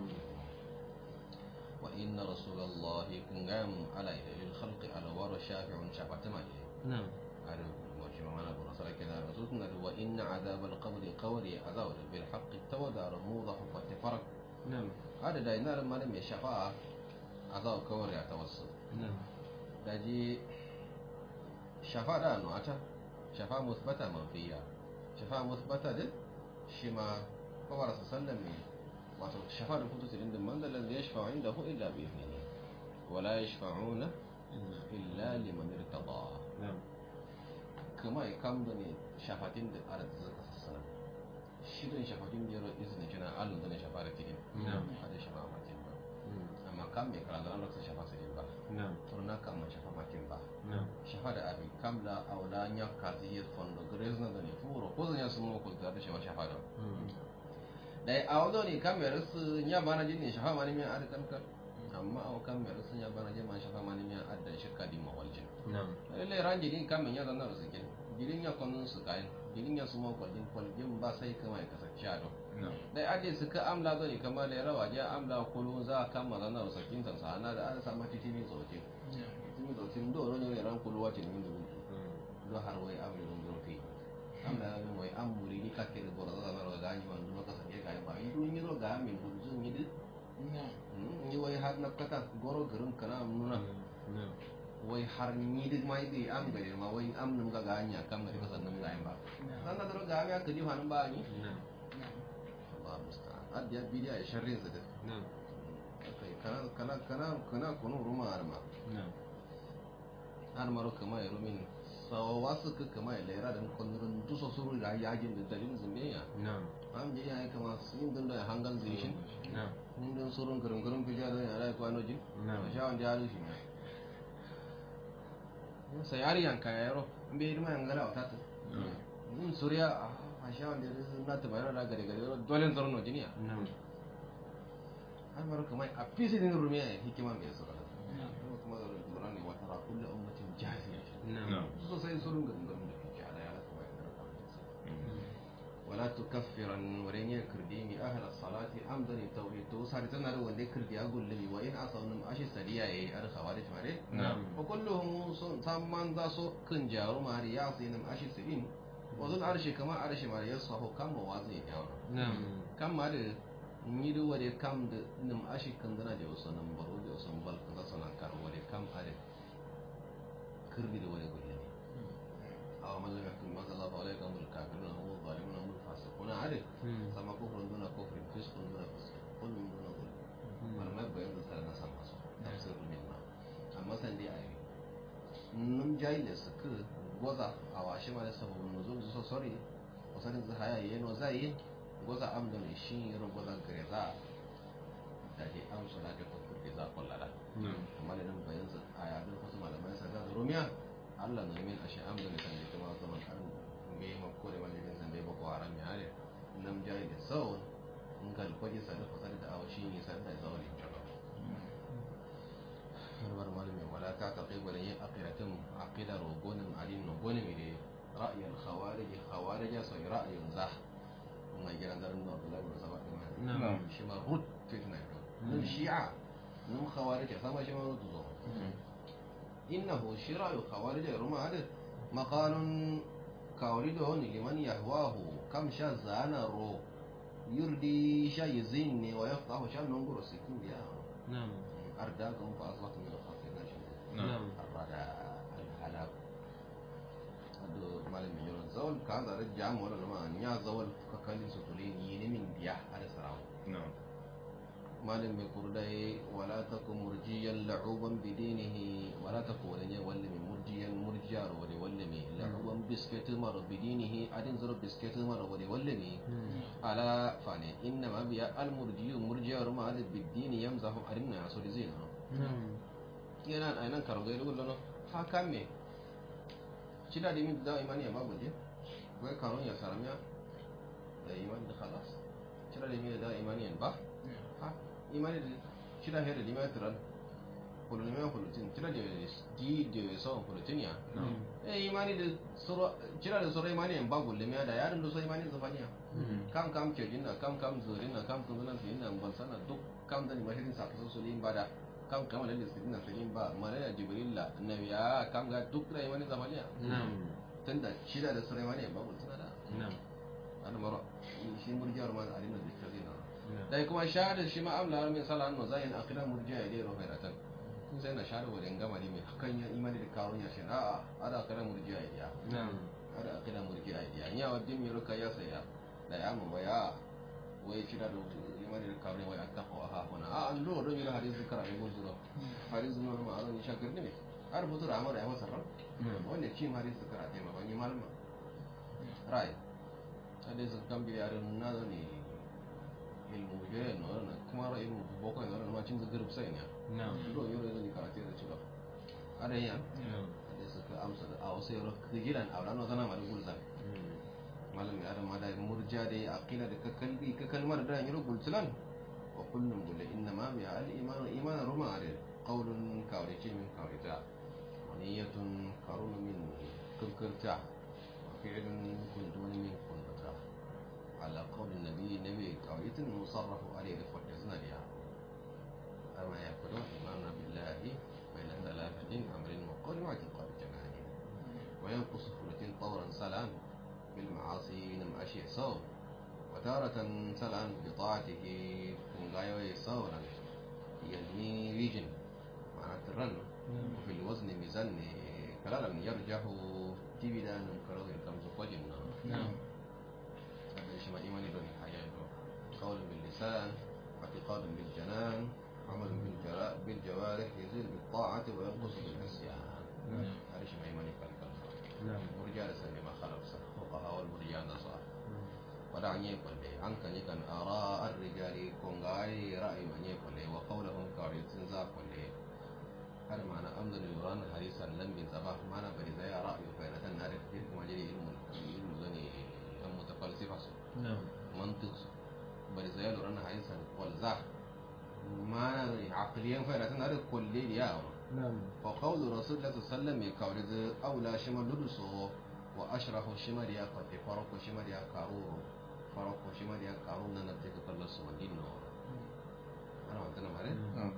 S1: وإن رسول الله كنغام على الخلق على ور شافع شافع تمالي
S2: نعم
S1: على مجمع معنا برسالة كذا رسولنا وإن عذاب القبر قوري عذاب بالحق التودع موضح فتفرق
S2: نعم
S1: هذا داينا لما لم يشفاء عذاب قوري يتوسط
S2: نعم
S1: daji shafa da nuwata shafa musbata manfiya shafa musbata din shi ma kawar su sallame wato shafa da kutu tilin da manzalar da ya shafa inda hu illa bi izini wala ya shafa'una illa liman irtada
S2: نعم
S1: kuma ya kam da ne shafatin da ara da zaka sassana shirin shafatin da yaro izini kina alun da ne shafa da tilin
S2: نعم
S1: hada shafa makin ba amma kam bai kala da Allah sai shafa sai ba
S2: نعم
S1: turna kam shafa makin ba
S2: نعم
S1: shahada abi kamla awla nya kazi fondo grezna da ne furo ko zanya sun mo kulta da shawa shahada dai awdo ne kamar su nya bana jin ne shafa mani miya arkan kan amma aw kamar su nya bana jin man shafa mani miya adda shakka di mawaljin
S2: نعم
S1: lalle ranji din kamar nya zanna su kin girin ya konun su kayan girin ya su mo kwalin kwalin ba sai kama ya kasance shado
S2: نعم
S1: dai ade su ka amla da ne kamar da rawa ja amla kulu za kama zanna su kin tan sana da an samu titini zoje titini zoje ndo ro ne ran kulu wace min dubu do har way am ɗum ɗo fi am da ɗum way am muri ni kakkere boro da na ro gañi man ɗum ka sanje kay ba yi ɗum ñiro ga min ɗum zo ñidi ni way har nakkata goro gërëm kana am nuna
S2: نعم
S1: way har ñidi may ɗi am gade ma way am num ga gaña kam ngadi ko sannum gañ ba sanna doro ga mi akadi han ba ni
S2: نعم
S1: Allah musta'an addiya bidiya e sharrin zade
S2: نعم
S1: kai kana kana kana kana kono ruma arma
S2: نعم
S1: har maro kama e rumin sawa wasu ka kama e lera da konurun duso suru da yajin da dalilin zumbiya
S2: نعم
S1: am je ya kama yin dun da hangal zishin
S2: نعم
S1: yin dun surun garin garin bija da ya rai kwano jin
S2: نعم
S1: sha wanda ya rushi sai ari yan kaya yaro in bai irma yan gala wata ta in suriya a sha wanda na ta bayar da gare gare dole zaron no jiniya
S2: نعم
S1: har maro kuma a fisi din rumiya hikima mai sura kuma da ruburan ne wata ra kullu ummatin jahiya
S2: نعم
S1: so sai surun garin garin da kike ala ya kuma ya ولا تكفرن ورين كرديني أهل الصلاة أمدني توحيد تو صار تنا لو ودي كردي أقول لي وإن أصلا أشي سريع إيه أنا خوارج ماري
S2: نعم
S1: وكلهم ثمان ذا سو كنجارو ماري ياسين أشي سرين وذل أرشي كما أرشي ماري يصحو كم موازين يا
S2: نعم
S1: كم ماري نيدو ودي كم د نم أشي كندنا جو سنم برو جو سنم بل كذا سنم كار ودي كم أري كردي دو ودي قولي أو من لم يحكم ما الله فأولئك هم الكافرون هم الظالمون هم الفاسقون عارف sama kufrun duna kufrin fiskun duna fisk kullum duna kullum wani mai bayan da tare na sama su jayi da su ku goza a washe ma da sababin nuzul su sori wasanin zu haya yi no zai goza am da ne shi ro goza gare za da ke am su da ke kokko za kullada
S2: na'am
S1: amma da nan bayan su aya da wasu malamai sa da rumiya Allah ne min ashe am da ne san da kuma zaman an me ma ko da wani san da ba ko haram ya ne nam jayi da sau in ka kwaje sa da fasar da awashi ne san da zawali jaba harbar malami wala ta ta kai gwada yin akiratin akida rogonin alin rogonin ne ra'ayin khawarij khawarij ya sai ra'ayin zah mai gidan zarin da Abdullahi bin Sabah din
S2: na'am
S3: na'am
S1: shi ma rut fitna ne nun shi'a nun khawarij sama shi ma rut zo innahu shira'u khawarij ruma hada maqalun kawrido ni liman yahwahu kam sha zana ro yurdi sha yizinni wa yaftahu sha nunguru sikin biya
S2: na'am
S1: أرداكم فأصبحتم من الخاسرين
S2: na'am
S1: الردى الهلاك ado malam mai yawan zawal ka zare jam wala lama nya zawal ka kalin su tuli ni ne min biya ada sarawo
S3: na'am
S1: malam mai kurdai wala takum murjiyan la'uban bidinihi wala takum wala ne walla mai murjiyan murjiyar wala walla mai la'uban bisketu maro bidinihi adin zaro bisketu maro wala walla mai ala fane inna ma biya al murjiyu murjiyar ma al bidini yamzahu arinna ya so dizina
S2: na'am
S1: yana a nan karo gairu gullo ha kan me cida da min da imani ya babu je wai karon ya saramiya da imani da khalas cida da min da imani yan ba ha imani da cida hera da imani tiran kullu ne mai kullutin cida da di da so kullutin ya eh imani da sura cida da sura imani yan ba gulle me da yarin da so imani zafaniya kam kam ke jinna kam kam zurin na kam kun nan fiyin nan ban sana duk kam da ni mahirin sa kaso su yin bada kam kam lalle su dinna fiyin ba malaya jibrilla annabi ya kam ga duk da wani zamaniya
S2: na'am
S1: tunda shida da sulaiman ya babu tana da
S2: na'am
S1: ana mara shi murjiyar ma da alina da kazi na
S2: na'am
S1: dai kuma shahada shi ma amla min salan no zayin akira murjiya ya dero fairatan kun sai na shahada wajen gama ne mai hakan ya imani da karun ya shi a'a ada akira murjiya ya
S2: na'am
S1: ada akira murjiya ya nya wa dim yoro kaya saya da ya mu waya wai shida da imani da karun wai attaqwa ha huna a an do do yoro hadisi kara ne gozuro hadisi no ma aron shakir ne har butur amara ya masa ran wanda cin hadisi kara ta ma wani malama rai hadisi kan bi yarin na ne ilmu jere no na kuma ra ilmu boko no na ma cin zagar sai ne
S2: na'am
S1: do yoro ne karate da cewa ada ya
S2: na'am
S1: hadisi ka amsa da a wasu yoro gidan auran no zana ma da gulzan malam ya ma da murja da aqila da ka kalbi ka kalmar da yiro gulsulan wa kullum bulle inna ma bi al iman iman ruma are qawlun kawrice min kawrita wa niyyatun karun min kunkurta wa fi'lun kuntun min kunta ala qawl nabi nabi kawritin musarraf alayhi fa tasna biha amma yakunu iman billahi bayna thalathatin amrin wa qawl wa i'tiqad janani وينقص ثلثين طورا سلام بالمعاصي نم أشياء صور وتارة سلام بطاعته من غاية صورا يلمي ويجن معنى الرن وفي الوزن ميزان كلالا يرجح تبدا نكره كم زقوجن
S2: na'am
S1: هذا شما إيماني دون حياة قول باللسان اعتقاد بالجنان عمل بالجرا- بالجوارح يزيد بالطاعة وينقص بالعصيان هذا شما إيماني كالكلام
S2: na'am
S1: murja da sani ma khalafsa fuqaha wal murja na sa wada anye kwalle an kan yi kan ara ar rijali kon gai ra'ayi ma nye kwalle wa qawluhum qaritun za kwalle har mana amdan yuran harisan lam bin sabah mana bari zai ra'ayi fa na tan narif dir kuma jiri ilmu ilmu zani an mutafalsifa su
S2: na'am
S1: mantiq su bari zai luran harisan wal za mana ne aqliyan fa na tan narif kwalle ya
S2: na'am
S1: وقول رسول الله صلى الله عليه وسلم يكاورد أولى شما لدسو وأشرح شما ديا قد فرق شما ديا كارور فرق شما ديا كارور ننتك كل سمدين نور أنا ما تنا مره
S3: na'am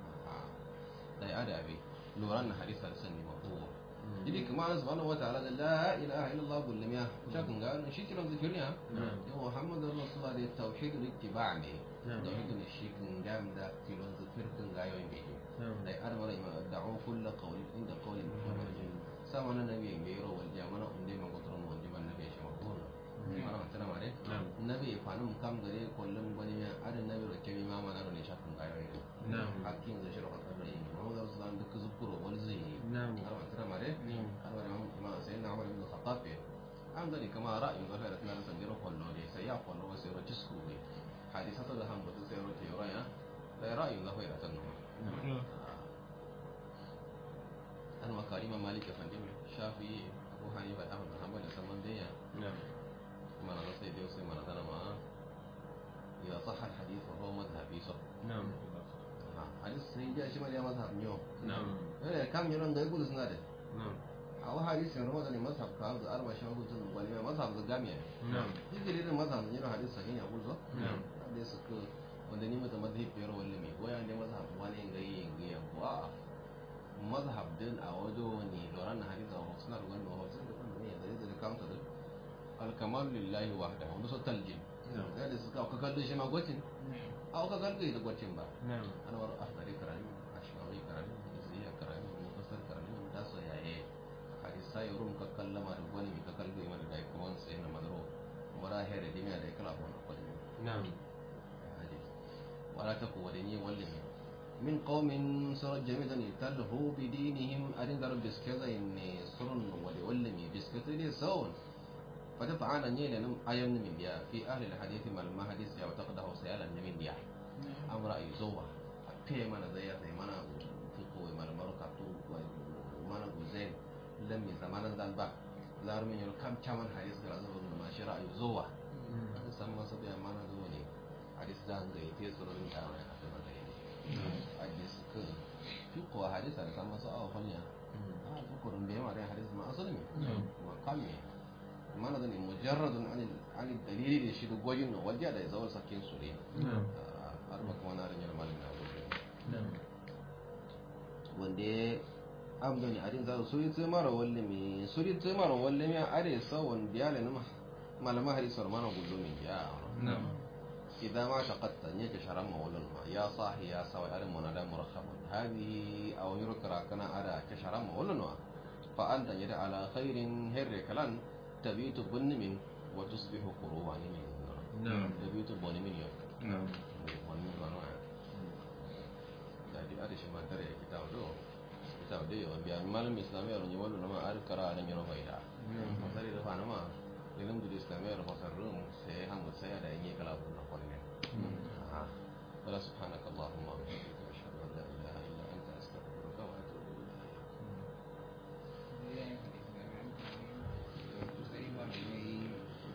S1: لا يعد أبي لوران حديث السنة مفهوم jadi kemana subhanahu wa ta'ala la ilaha illallah kullum ya shakin ga shi kiran zikirnya
S2: na'am
S1: ya muhammadu rasulullah da tauhid al-ittiba' ne
S2: na'am
S1: tauhid shi kin gam da kilon zikir kin ga yoyin bege
S2: na'am
S1: dai ar wala ima da'u kull qawli inda qawli muhammad sama na nabi mai ro wal jamana unde ma gotro mo wonde ban nabi shi makon ana tana mare
S2: na'am
S1: nabi fanum kam gare kullum bani ya adan nabi ro kemi mama na ro ne shakun ga yoyin
S2: na'am
S1: hakkin da shi ro kan rai muhammad rasulullah duk zukuro wal zai
S2: na'am
S1: ana tana mare
S2: na'am
S1: har wala am da ni kama ra'ayin ga da kana san jiro kollo ne sai ya kollo sai ro tisku ne hadisa to da han butu sai ro te ro ya da ra'ayin ga hoira tan no an makari ma malik ya fandi shafi abu hanifa da ahmad hanbal da saman da ya
S2: نعم
S1: mana na sai dai sai mana tana ma ya sahha al hadith wa huwa madhhabi so
S2: نعم
S1: hadis sai ya shi ma ya madhhab ne
S2: نعم
S1: eh kam yaron da gudu suna da
S2: نعم
S1: a wa hadisin ramadan ne mazhab ka da arba shi hutun wani mai mazhab da gamiya
S2: نعم
S1: digiri da mazhab ne hadis sahihi ya gudu
S2: نعم
S1: da su ka wanda ni mata madhhab biyar walla mai goya ne mazhab wani gayi gayi ko a mazhab din a wajo ne loran hadis a suna da wani hotun da kuma ne da da kamta da alkamal lillahi wahdahu wanda so taljin
S2: نعم
S1: da da suka ka kallo shi ma gwacin a ka kallo da gwacin ba
S2: نعم
S1: ana war ahdari karami ashmawi karami izziya karami mufassar karami mun taso yaye hadisa yorum ka kallama da wani ka kallo mana da kuma sai na madro mara here da dimiya da kala ko na kwani
S2: نعم
S1: hadis wala taku wadani wallin min qaumin sarat jami'an talhu bi dinihim adin darab biskazain surun wali wallimi biskatri sawun فتفعل نيل نم أيام من بيا في أهل الحديث ما المحدث يا وتقده سيالا من بيا أمر أي زوا أبي mana zai ya sai mana tuko mana maruka tu mana guzen lam mi zamanan dan ba zar min yul kam chaman hadis da zo ma shira ay zuwa san masa da mana zo ne hadis da ga yake surun da wai a kuma da hadis ka tuko hadis da san masa a fanya a tuko rum be ma da hadis ma asali ne ma kamme mana da ne mujarradun an an dalili da shi da gwajin nan wajiya da zawar sakin su ne
S2: نعم
S1: har ba kuma na rinyar malin na gudu
S2: نعم
S1: wanda ya amdani a din zasu suri tse mara walle mi suri tse mara walle mi are sa wanda ya le nama malama hadisar mana gudu min ya
S2: نعم
S1: idan ma taqatta ne ka sharan mawlun ma ya sahi ya sawa are munada murakhabun hadhihi aw yurkara kana ada ka sharan mawlun wa fa anta yada ala khairin hirri kalan tabitu bunni min wa tusbihu qurubani min
S2: نعم
S1: tabitu bunni min yau
S2: نعم
S1: wani wani wani jadi ada shi ma tare kita do kita do yo biya malam islamiyya ro nyawalo nama ar kara na nyoro faida masari da fana ma ilim du islamiyya ro fasar rum se